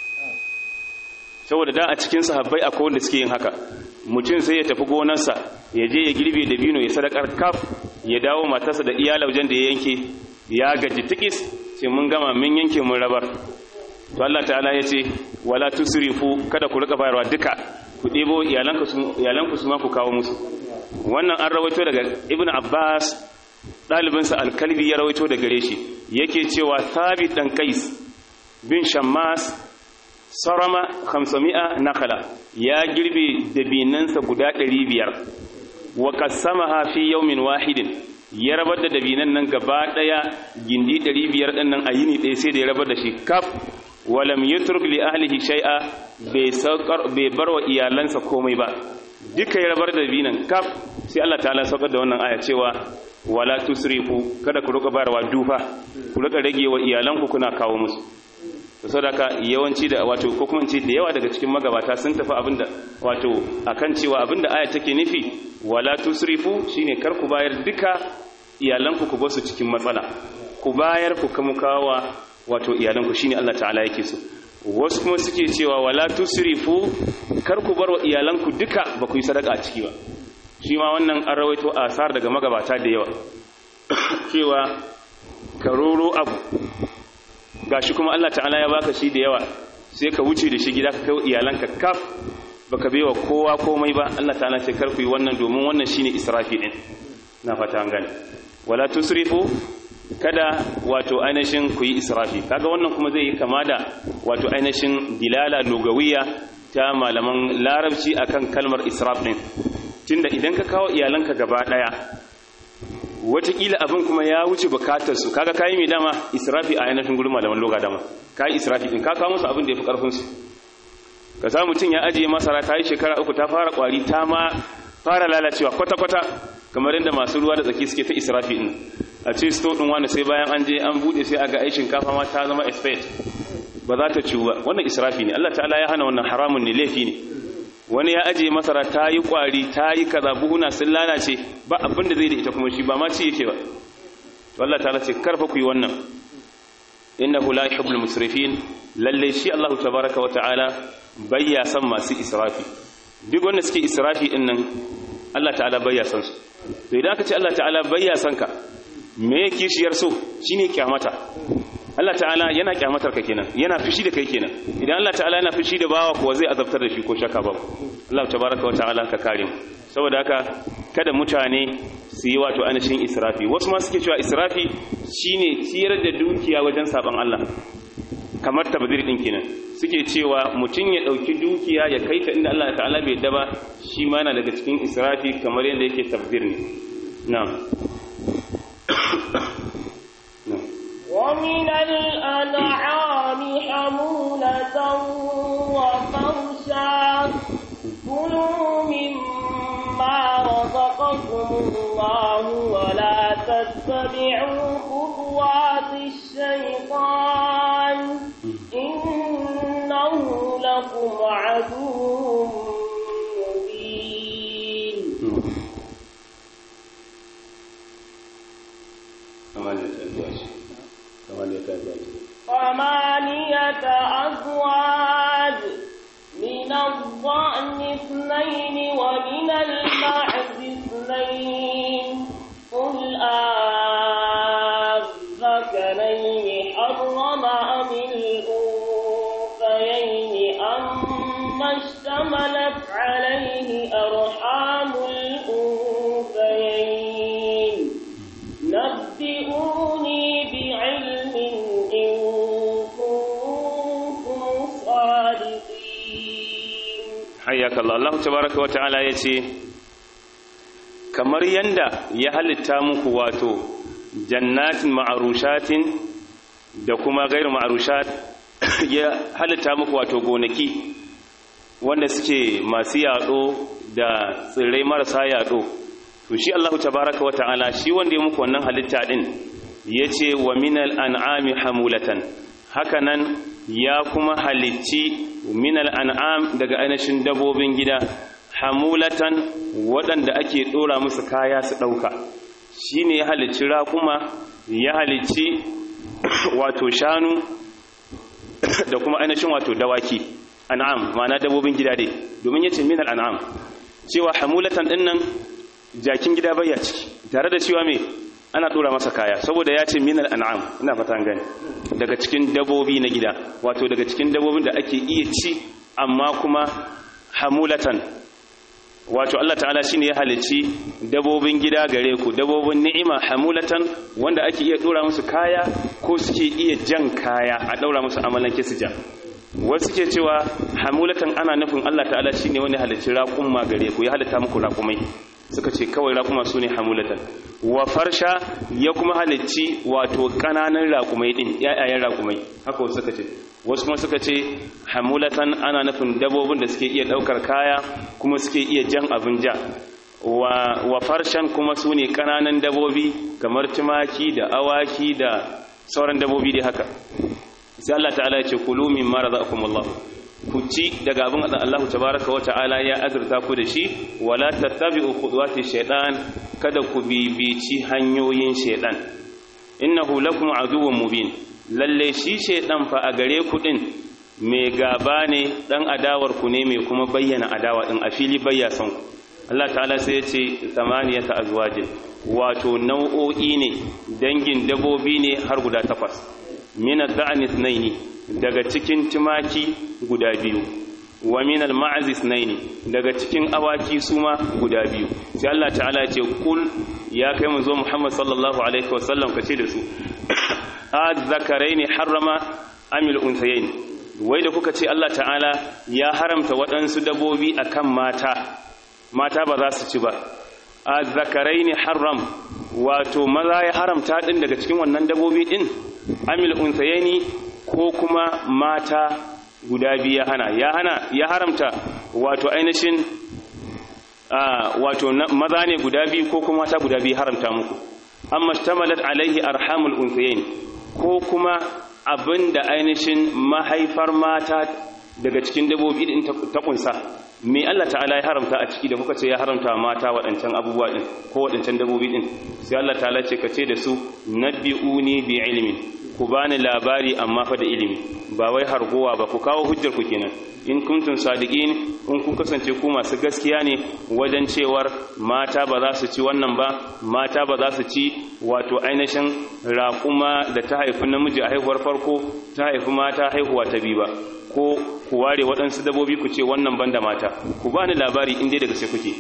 saboda da a cikin sahabbai akwai wanda suke yin haka mutum sai ya tafi gonarsa ya je ya girbe da bino ya sadakar kaf ya dawo matarsa da iyala wajen da ya yanke ya gaji tikis sai mun gama mun yanke mun rabar to Allah ta'ala ya ce wala tusrifu kada ku rika bayarwa duka ku ɗebo iyalanku su iyalanku su ma ku kawo musu wannan an rawaito daga ibn abbas ɗalibinsa alkalbi ya rawaito da gare shi yake cewa thabit dan kais bin shammas sarama 500 nakala ya girbe dabinansa guda 500 wa qasamaha fi yawmin wahidin ya rabar da dabinan nan gaba daya gindi 500 din nan a yini ɗaya sai da ya rabar da shi kaf walam yutruk li ahlihi shay'a bai saukar bai barwa iyalansa komai ba duka ya rabar da dabinan kaf sai Allah ta'ala saukar da wannan aya cewa wala tusrifu kada ku rika bayarwa dufa ku rika rage wa iyalanku kuna kawo musu to saboda yawanci da wato ko kuma ce da yawa daga cikin magabata sun tafi abinda wato akan cewa abinda aya take nufi wala tusrifu shine kar ku bayar duka iyalanku ku basu cikin matsala ku bayar ku kuma kawa wato iyalanku shine Allah ta'ala yake so wasu kuma suke cewa wala tusrifu kar ku bar wa iyalanku duka ba ku yi sadaka a ciki ba shi ma wannan an rawaito asar daga magabata da yawa cewa ka roro abu gashi kuma Allah ta'ala ya baka shi da yawa sai ka wuce da shi gida ka kai iyalanka kaf baka baiwa kowa komai ba Allah ta'ala ce kar ku yi wannan domin wannan shine israfi din na fata an gane wala tusrifu kada wato ainihin ku yi israfi kaga wannan kuma zai yi kama da wato ainihin dilala lugawiya ta malaman larabci akan kalmar israf din tunda idan ka kawo iyalanka gaba daya watakila abin kuma ya wuce bukatar su kaga kayi mai dama israfi a ainihin gurin malaman loga dama kayi israfi din ka kawo musu abin da ya fi karfin su ka sa mutum ya ajiye masara ta yi shekara uku ta fara kwari ta ma fara lalacewa kwata-kwata kamar yadda masu ruwa da tsaki suke ta israfi din a ce sto din wani sai bayan an je an bude sai a ga aikin kafa ma ta zama expert ba za ta ciwu ba wannan israfi ne Allah ta'ala ya hana wannan haramun ne laifi ne wani ya ajiye masara ta yi kwari ta yi kaza buhuna sun lalace ba abin da zai da ita kuma shi ba ma ci yake ba to Allah ta'ala ce karfa ku yi wannan innahu la yuhibbul musrifin lalle shi Allah tabaaraka wa ta'ala bayya san masu israfi duk wanda suke israfi din nan Allah ta'ala bayya san su to idan aka ce Allah ta'ala bayya san ka me kishiyar so shine kyamata Allah ta'ala yana kyamatar ka kenan yana fushi da kai kenan idan Allah ta'ala yana fushi da bawa kuwa zai azabtar da shi ko shakka ba Allah tabaraka wa ta'ala ka kare mu saboda haka kada mutane su yi wato anashin israfi wasu ma suke cewa israfi shine ciyar da dukiya wajen saban Allah kamar tabdir din kenan suke cewa mutum ya dauki dukiya ya kai ta inda Allah ta'ala bai yadda ba shi ma yana daga cikin israfi kamar yadda yake tabdir ne na'am ومن الأنعام حمولة وفرشا كلوا مما رزقكم الله ولا تتبعوا خطوات الشيطان إنه لكم عدو مبين ثمانية أزواج من الضأن اثنين ومن المعز اثنين قل أذكرين حرم أم الأنثيين أما اشتملت عليه أرحام الأنثيين نبئوني بعلم إن كنتم صادقين hayyaka Allah Allah tabaraka wa ta'ala yace kamar yanda ya halitta muku wato jannatin ma'arushatin da kuma gairu ma'arushat ya halitta muku wato gonaki wanda suke masu yado da tsirrai marasa yado to shi Allah tabaraka wa ta'ala shi wanda ya muku wannan halitta din yace wa minal an'ami hamulatan hakanan ya kuma halicci minal an'am daga ainihin dabobin gida hamulatan waɗanda ake ɗora musu kaya su ɗauka shi ne ya halicci raƙuma ya halicci wato shanu da kuma ainihin wato dawaki an'am ma'ana dabobin gida dai domin ya ce minal an'am cewa hamulatan ɗin nan jakin gida bayya ciki tare da cewa me ana dora masa kaya saboda ya ce minal an'am ina fata gani daga cikin dabobi na gida wato daga cikin dabobin da ake iya ci amma kuma hamulatan wato Allah ta'ala shine ya halici dabobin gida gare ku dabobin ni'ima hamulatan wanda ake iya dora musu kaya ko suke iya jan kaya a daura musu amalan su jan wasu ke cewa hamulatan ana nufin Allah ta'ala shine wani halicci raƙumma gare ku ya halitta muku raƙumai suka ce kawai raƙuma su ne hamulatan wa farsha ya kuma halicci wato ƙananan raƙumai ɗin ‘ya'yayen raƙumai haka wasu suka ce wasu kuma suka ce hamulatan ana nufin dabobin da suke iya ɗaukar kaya kuma suke iya jan abin ja wa, wa farshan kuma su ne ƙananan dabobi kamar tumaki da awaki da sauran dabobi dai haka sai Allah ta'ala ya ce kulu min mara za'akum Allah ku ci daga abin da Allah tabaraka wa ta'ala ya azurta ku da shi wala tattabi'u khudwati shaytan kada ku bibici hanyoyin shaytan innahu lakum aduwwun mubin lalle shi shaytan fa a gare ku din mai gaba ne dan adawar ku ne mai kuma bayyana adawa din a fili bayya son ku Allah ta'ala sai ya ce samaniyata azwajin wato nau'o'i ne dangin dabobi ne har guda takwas min ad-da'ni ithnaini daga cikin tumaki guda biyu wa min al-ma'z ithnaini daga cikin awaki suma guda biyu sai Allah ta'ala ya ce kul ya kai mu zo Muhammad sallallahu alaihi wasallam kace da su az-zakaraini harrama amil unsayain wai da kuka ce Allah ta'ala ya haramta waɗansu dabobi akan mata mata ba za su ci ba a zakarai ne haram wato maza ya haramta ɗin daga cikin wannan dabobi ɗin amil unsayeni ko kuma mata guda biyu ya hana ya hana ya haramta wato ainihin wato maza ne guda biyu ko kuma mata guda biyu haramta muku amma shtamalat alaihi arhamul unsayeni ko kuma abinda ainihin mahaifar mata daga cikin dabobi ɗin ta kunsa me Allah ta'ala ya haramta a ciki da kuka ce ya haramta mata waɗancan abubuwa ɗin ko waɗancan dabobi ɗin sai Allah ta'ala ce ka ce da su nabbi'uni bi ilmin ku bani labari amma fa da ilimi ba wai hargowa ba ku kawo hujjar ku kenan in kuntum sadiqin in kun kasance ku masu gaskiya ne wajen cewar mata ba za su ci wannan ba mata ba za su ci wato ainihin raƙuma da ta haifi namiji a haihuwar farko ta haifi mata haihuwa ta biyu ba ko ku ware waɗansu dabobi ku ce wannan banda mata ku ba ni labari inda daga sai kuke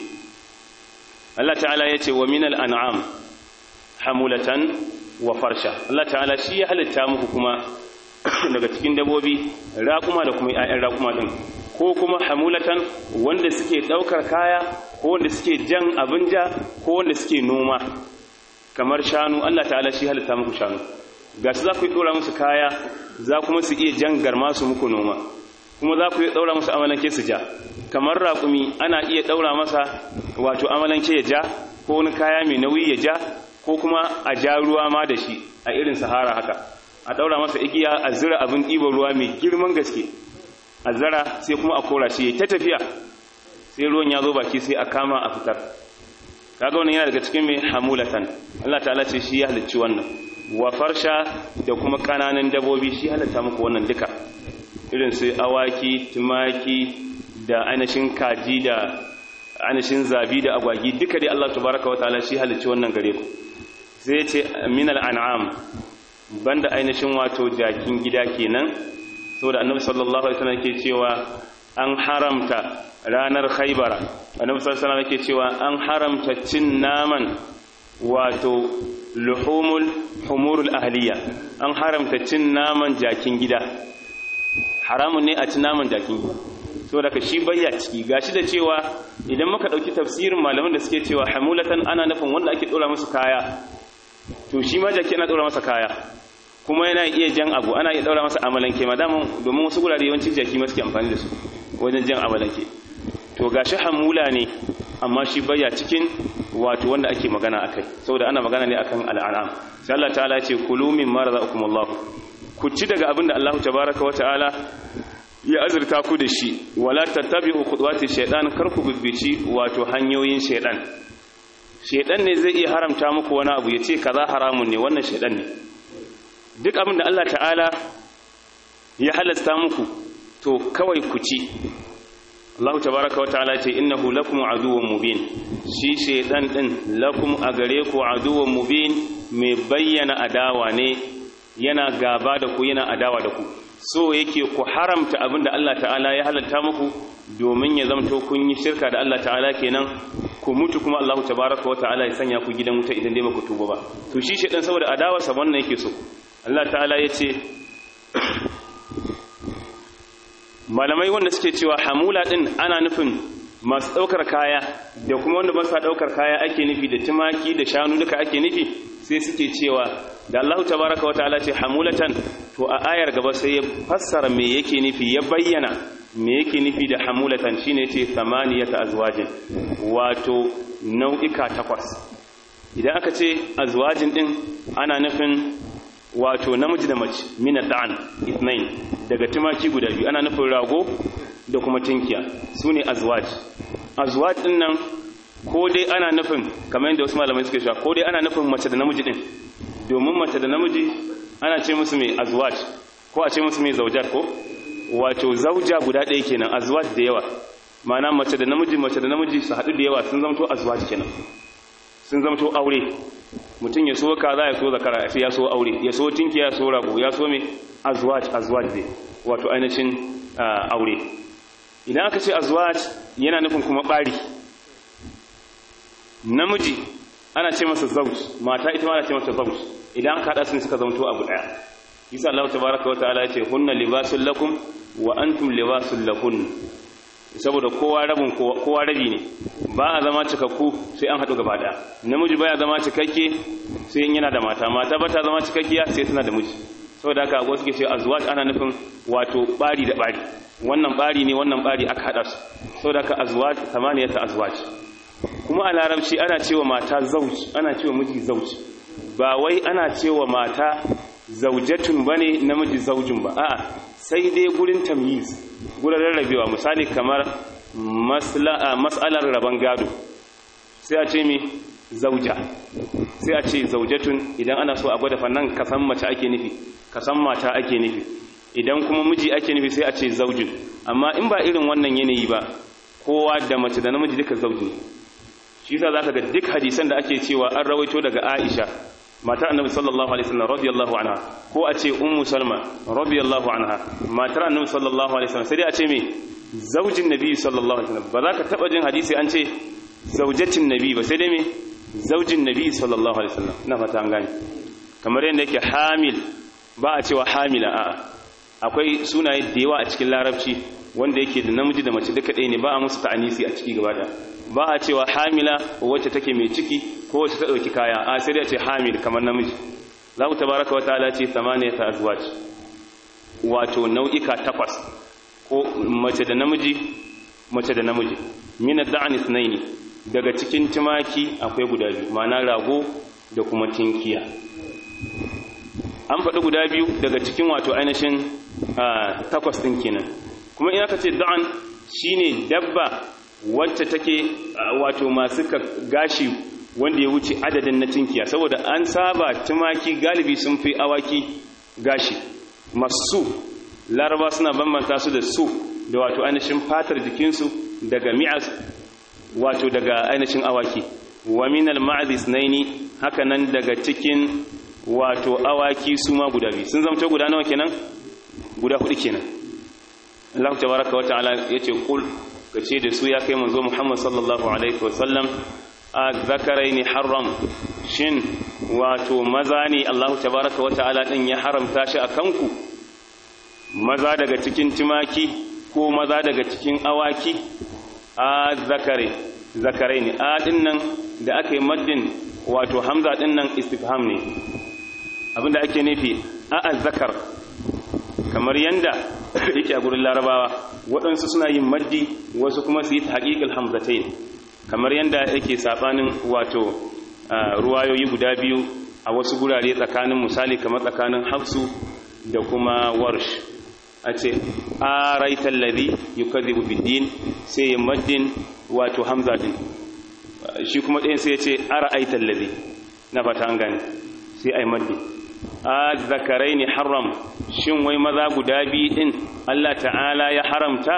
Allah ta'ala ya ce wa minal an'am hamulatan wa farsha Allah ta'ala shi ya halitta muku kuma daga cikin dabobi raƙuma da kuma ƴaƴan raƙuma din ko kuma hamulatan wanda suke ɗaukar kaya ko wanda suke jan abin ja ko wanda suke noma kamar shanu Allah ta'ala shi halitta muku shanu ga su za ku yi ɗora musu kaya za kuma su iya jan garma su muku noma kuma za ku iya ɗaura musu amalanke su ja kamar raƙumi ana iya ɗaura masa wato amalanke ya ja ko wani kaya mai nauyi ya ja ko kuma a ja ruwa ma da shi a irin sahara haka a ɗaura masa igiya a zira abin ɗiban ruwa mai girman gaske a zara sai kuma a kora shi ya ta tafiya sai ruwan ya zo baki sai a kama a fitar kaga wannan yana daga cikin mai hamulatan Allah ta'ala ce shi ya halicci wannan wa farsha da kuma kananan dabobi shi halatta muku wannan duka irin su awaki tumaki da ainihin kaji da ainihin zabi da agwagi duka dai Allah tabaraka wa ta'ala shi halicci wannan gare ku sai ya ce minal an'am banda ainihin wato jakin gida kenan saboda annabi sallallahu alaihi wasallam ke cewa an haramta ranar khaybara annabi sallallahu alaihi wasallam ke cewa an haramta cin naman wato luhumul humurul ahliya an haramta cin naman jakin gida haramun ne a cin naman jakin gida so daga shi bayya ciki gashi da cewa idan muka dauki tafsirin malaman da suke cewa hamulatan ana nufin wanda ake dora musu kaya to shi ma jaki ana dora masa kaya kuma yana iya jan abu ana iya daura masa amalanke madaman domin wasu gurare yawancin jaki ma suke amfani da su wajen jan amalanke to gashi hamula ne amma shi baya cikin wato wanda ake magana akai saboda ana magana ne akan al'anam sai Allah ta'ala ya ce kulu mimma razaqakumullah ku ci daga abin da Allah tabaaraka wa ta'ala ya azurta ku da shi wala tattabi'u khudwati shaytan kar ku bibbici wato hanyoyin shaytan shaytan ne zai iya haramta muku wani abu yace kaza haramun ne wannan shaytan ne duk abin da Allah ta'ala ya halasta muku to kawai ku ci Allah tabaraka wa ta'ala ce innahu lakum aduwwun mubin shi shaytan din lakum a gare ku aduwwun mubin mai bayyana adawa ne yana gaba da ku yana adawa da ku so yake ku haramta abin da Allah ta'ala ya halatta muku domin ya zamto kun yi shirka da Allah ta'ala kenan ku mutu kuma Allah tabaraka wa ta'ala ya sanya ku gidan wuta idan dai ba ku tuba ba to shi shaytan saboda adawarsa wannan yake so Allah ta'ala ya ce malamai wanda suke cewa hamula din ana nufin masu ɗaukar kaya da kuma wanda ba sa ɗaukar kaya ake nufi da tumaki da shanu duka ake nufi sai suke cewa da Allah tabaraka wa ta'ala ce hamulatan to a ayar gaba sai ya fassara me yake nufi ya bayyana me yake nufi da hamulatan shine ce samaniyata azwajin wato nau'ika takwas idan aka ce azwajin din ana nufin wato namiji da mace mina da'an ithnain daga tumaki guda biyu ana nufin rago da kuma tinkiya sune azwaj azwaj din nan ko dai ana nufin kamar yadda wasu malamai suke cewa ko dai ana nufin mace da namiji din domin mace da namiji ana ce musu mai azwaj ko a ce musu mai zaujat ko wato zauja guda ɗaya kenan azwaj da yawa ma'ana mace da namiji mace da namiji su haɗu da yawa sun zamto azwaj kenan sun zamto aure mutum ya so kaza ya so zakara ya so aure ya so tinki ya so rago ya so mai azwaj azwaj dai wato ainihin aure idan aka ce azwaj yana nufin kuma ɓari namiji ana ce masa zauj mata ita ma ana ce masa zauj idan aka haɗa su suka zamto abu ɗaya isa Allah tabaraka wa ta'ala yace hunna libasul lakum wa antum libasul lahun saboda kowa rabin kowa rabi ne ba a zama cikakku sai an haɗu gaba ɗaya namiji baya zama cikakke sai in yana da mata mata ba ta zama cikakkiya sai tana da miji saboda haka wasu ke ce azwaj ana nufin wato bari da bari wannan bari ne wannan bari aka haɗa su saboda haka azwaj samaniyata azwaj kuma a larabci ana cewa mata zauj ana cewa miji zauj ba wai ana cewa mata zaujatun bane namiji zaujin ba a'a sai dai gurin tamyiz gurin rarrabewa misali kamar mas'alar raban gado sai a ce mi zauja sai a ce zaujatun idan ana so a gwada fannan kasan mace ake nufi kasan mata ake nufi idan kuma miji ake nufi sai a ce zaujin amma in ba irin wannan yanayi ba kowa da mace da namiji duka zauji shi yasa zaka ga duk hadisan da ake cewa an rawaito daga Aisha matar annabi sallallahu alaihi wasallam radiyallahu anha ko a ce ummu salma radiyallahu anha matar annabi sallallahu alaihi wasallam sai dai a ce me zaujin nabi sallallahu alaihi wasallam ba za ka taba jin hadisi an ce zaujatin nabi ba sai dai me zaujin nabi sallallahu alaihi wasallam ina fata an gane kamar yadda yake hamil ba a cewa hamila a'a akwai sunaye da yawa a cikin larabci wanda yake da namiji da mace duka ɗaya ne ba a musu ta'anisi a ciki gaba ba a cewa hamila wacce take mai ciki ko wacce ta ɗauki kaya a sai dai a ce hamil kamar namiji za ku tabaraka wa ta'ala ce samaniya ta azwaj wato nau'ika takwas ko mace da namiji mace da namiji min ad-da'n ithnaini daga cikin tumaki akwai guda biyu ma'ana rago da kuma tinkiya an faɗi guda biyu daga cikin wato ainihin takwas ɗin kenan kuma in aka ce da'an shine dabba wacce take wato masu gashi wanda ya wuce adadin na tinkiya saboda an saba tumaki galibi sun fi awaki gashi masu laraba suna bambanta su da su da wato ainihin fatar jikinsu daga mi'as wato daga ainihin awaki wa minal ma'azis naini haka nan daga cikin wato awaki su ma guda biyu sun zamto guda nawa kenan guda hudu kenan Allah tabaraka wa ta'ala yace kul kace da su ya kai manzo Muhammad sallallahu alaihi wa sallam a zakaraini haram shin wato maza ne Allah tabaraka wa ta'ala din ya haramta shi akan ku maza daga cikin tumaki ko maza daga cikin awaki a zakare zakaraini a dinnan da aka yi maddin wato hamza dinnan istifham ne abinda ake nufi a zakar kamar yanda yake a gurin larabawa waɗansu suna yin maddi wasu kuma su yi haƙiƙil hamzatain kamar yanda yake saɓanin wato ruwayoyi guda biyu a wasu gurare tsakanin misali kamar tsakanin hafsu da kuma warsh a ce a raitar lari yi kazibu biddin sai ya maddin wato hamza din shi kuma ɗayan sai ya ce a ra'aitar lari na fata an gane sai a yi maddi a zakarai ne haram shin wai maza guda biyu din Allah ta'ala ya haramta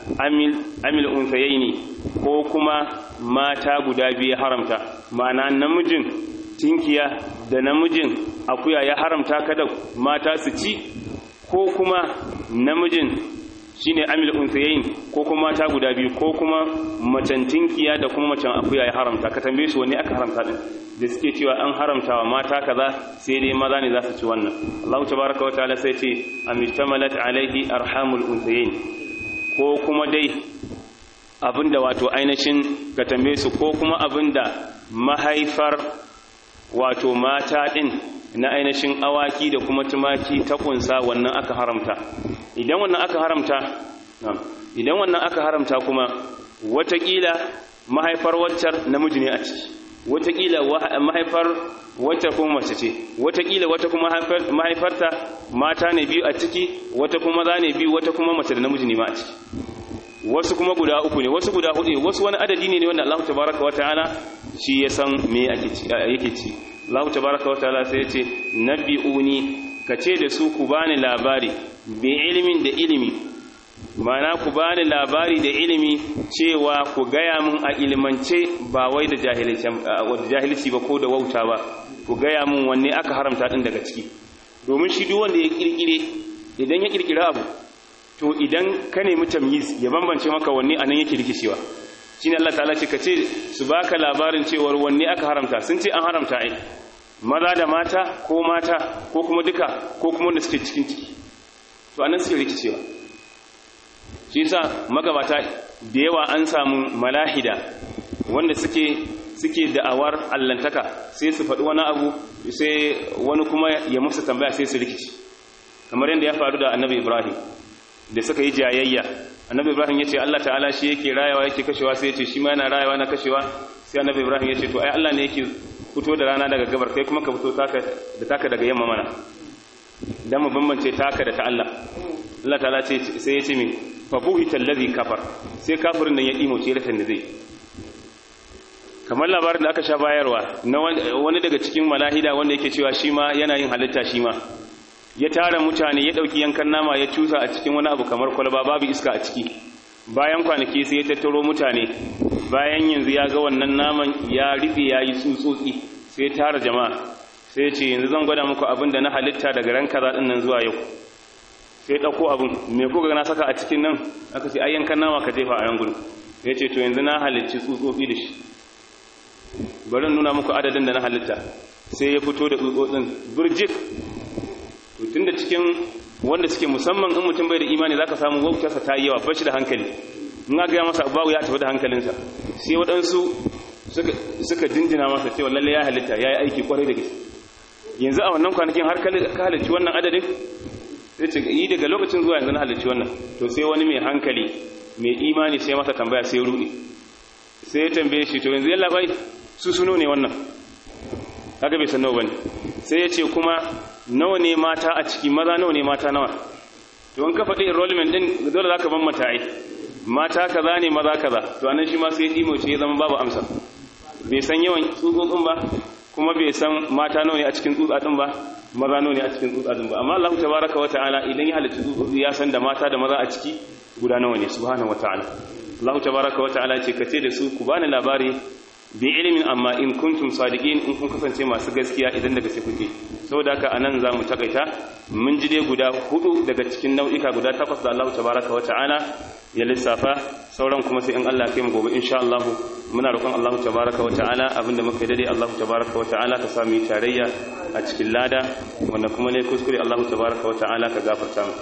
amil unsayai ne ko kuma mata guda biyu ya haramta ma'ana namijin tinkiya da namijin akuya ya haramta kada mata su ci ko kuma namijin shine amil unsayayin ko kuma mata guda biyu ko kuma macen tinkiya da kuma macen akuya ya haramta ka tambaye su wanne aka haramta din da suke cewa an haramta wa mata kaza sai dai maza ne za su ci wannan Allah tabaraka wa ta'ala sai ce amistamalat alaihi arhamul unsayayin ko kuma dai abinda wato ainihin ka tambaye su ko kuma abinda mahaifar wato mata din na ainihin awaki da kuma tumaki ta kunsa wannan aka haramta idan wannan aka haramta idan wannan aka haramta kuma watakila mahaifar waccar namiji ne a ciki watakila mahaifar wacce kuma mace ce watakila wata kuma mahaifarta mata ne biyu a ciki wata kuma maza ne biyu wata kuma mace da namiji ne ma a ciki wasu kuma guda uku ne wasu guda hudu ne wasu wani adadi ne wanda Allah tabaraka wa ta'ala shi ya san me yake ci Allah tabaraka wa ta'ala sai ya ce nabi'uni kace da su ku bani labari bi ilimin da ilimi mana ku bani labari da ilimi cewa ku gaya mun a ilimance ba wai da jahilci ba ko da wauta ba ku gaya mun wanne aka haramta din daga ciki domin shi duk wanda ya kirkire idan ya kirkira abu to idan ka nemi tamyiz ya bambance maka wanne anan yake rikicewa shine Allah ta'ala ce kace su baka labarin cewar wanne aka haramta sun ce an haramta ai maza da mata ko mata ko kuma duka ko kuma wanda suke cikin ciki to anan suke rikicewa shi yasa magabata da yawa an samu malahida wanda suke suke da'awar allantaka sai su faɗi wani abu sai wani kuma ya musu tambaya sai su rikici kamar yadda ya faru da annabi ibrahim da suka yi jayayya annabi ibrahim ya ce allah ta'ala shi yake rayawa yake kashewa sai ya ce shi ma yana rayawa na kashewa sai annabi ibrahim ya ce to ai allah ne yake fito da rana daga gabar kai kuma ka fito da taka daga yamma mana dan mu bambance taka da ta allah allah ta'ala ce sai ya ce min fa buhita allazi kafar sai kafirin nan ya dimo ce ratan da zai kamar labarin da aka sha bayarwa na wani daga cikin malahida wanda yake cewa shi ma yana yin halitta shi ma ya tara mutane ya dauki yankan nama ya cusa a cikin wani abu kamar kwalba babu iska a ciki bayan kwanaki sai ya tattaro mutane bayan yanzu ya ga wannan naman ya rufe ya yi tsutsotsi sai ya tara jama'a sai ya ce yanzu zan gwada muku abin da na halitta daga ran kaza din nan zuwa yau sai ɗauko abin me kuka na saka a cikin nan aka ce ayyankan nama ka jefa a yan gudu ya ce to yanzu na halicci tsutsotsi da shi bari nuna muku adadin da na halitta sai ya fito da tsutsotsin birjik to tunda cikin wanda suke musamman in mutum bai da imani zaka samu wautarsa ta yi yawa bashi da hankali in ga masa babu ya tafi da hankalinsa sai waɗansu suka jinjina masa cewa lalle ya halitta ya yi aiki kwarai da gaske yanzu a wannan kwanakin har ka halicci wannan adadin sai ce yi daga lokacin zuwa yanzu na halicci wannan to sai wani mai hankali mai imani sai masa tambaya sai ruɗe sai ya tambaye shi to yanzu yalla bai su suno ne wannan kaga bai san nawa bane sai ya ce kuma nawa ne mata a ciki maza nawa ne mata nawa to in ka faɗi enrollment din dole zaka bambanta ai mata kaza ne maza kaza to anan shi ma sai dimo ce ya zama babu amsa bai san yawan tsutsotsin ba kuma bai san mata nawa ne a cikin tsutsa ba maza nawa ne a cikin tsutsa din ba amma Allah tabaraka wa ta'ala idan ya halitta tsutsotsi ya san da mata da maza a ciki guda nawa ne subhanahu wa ta'ala Allah tabaraka wa ta'ala ce kace da su ku bani labari bi ilimin amma in kuntum sadiqin in kun kasance masu gaskiya idan daga sai kuke saboda haka anan zamu takaita mun ji dai guda hudu daga cikin nau'ika guda takwas da Allah tabaraka wa ta'ala ya lissafa sauran kuma sai in Allah kai mu gobe insha Allah muna roƙon Allah tabaraka wa ta'ala abinda muka dade Allah tabaraka wa ta'ala ka sami tarayya a cikin lada wanda kuma ne kuskure Allah tabaraka wa ta'ala ka gafarta mu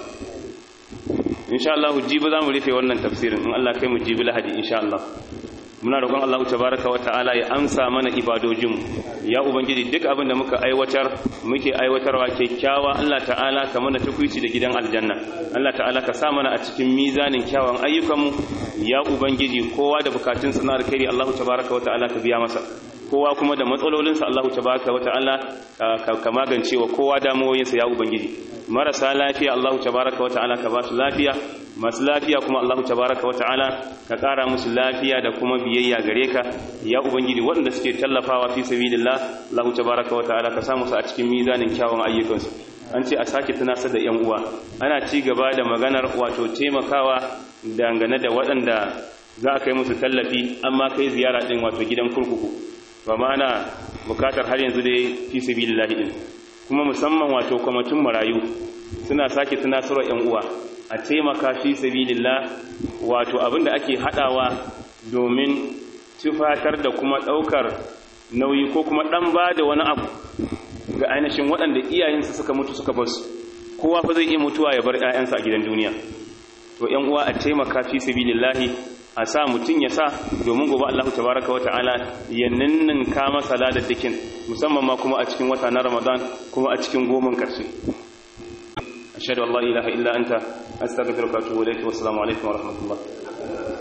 insha Allah jibi zamu rufe wannan tafsirin in Allah kai mu jibi lahadi insha Allah muna roƙon Allah tabaraka wa ta'ala ya amsa mana ibadojinmu ya ubangiji duk abin da muka aiwatar muke aiwatarwa kyakkyawa Allah ta'ala ka mana tukuici da gidan aljanna Allah ta'ala ka sa mana a cikin mizanin kyawun ayyukanmu ya ubangiji kowa da bukatun sa na alkhairi Allah tabaraka wa ta'ala ka biya masa kowa kuma da matsalolinsa Allah tabaraka wa ta'ala ka magance wa kowa damuwoyinsa ya ubangiji marasa lafiya Allah tabaraka wa ta'ala ka ba su lafiya masu lafiya kuma Allah tabaraka wa ta'ala ka ƙara musu lafiya da kuma biyayya gare ka ya ubangiji waɗanda suke tallafawa fi sabilillah Allah tabaraka wa ta'ala ka sa musu a cikin mizanin kyawun ayyukansu an ce a sake tunasar da yan uwa ana ci gaba da maganar wato taimakawa dangane da waɗanda za a kai musu tallafi amma kai ziyara din wato gidan kurkuku ba ma ana bukatar har yanzu dai fi sabilillah din kuma musamman wato kwamitin marayu suna sake tunasarwa yan uwa a taimaka fi sabilillah wato abinda ake hadawa domin tufatar da kuma daukar nauyi ko kuma dan bada wani abu ga ainihin waɗanda iyayensu suka mutu suka basu kowa fa zai iya mutuwa ya bar ƴaƴansa a gidan duniya to ƴan uwa a taimaka fi sabilillah a sa mutun ya sa domin gobe Allah tabaraka wa ta'ala ya ninninka masa ladaddakin musamman ma kuma a cikin wata na Ramadan kuma a cikin goman karshe ashhadu an la ilaha illa anta astaghfiruka wa atubu ilayk wa assalamu alaikum wa rahmatullah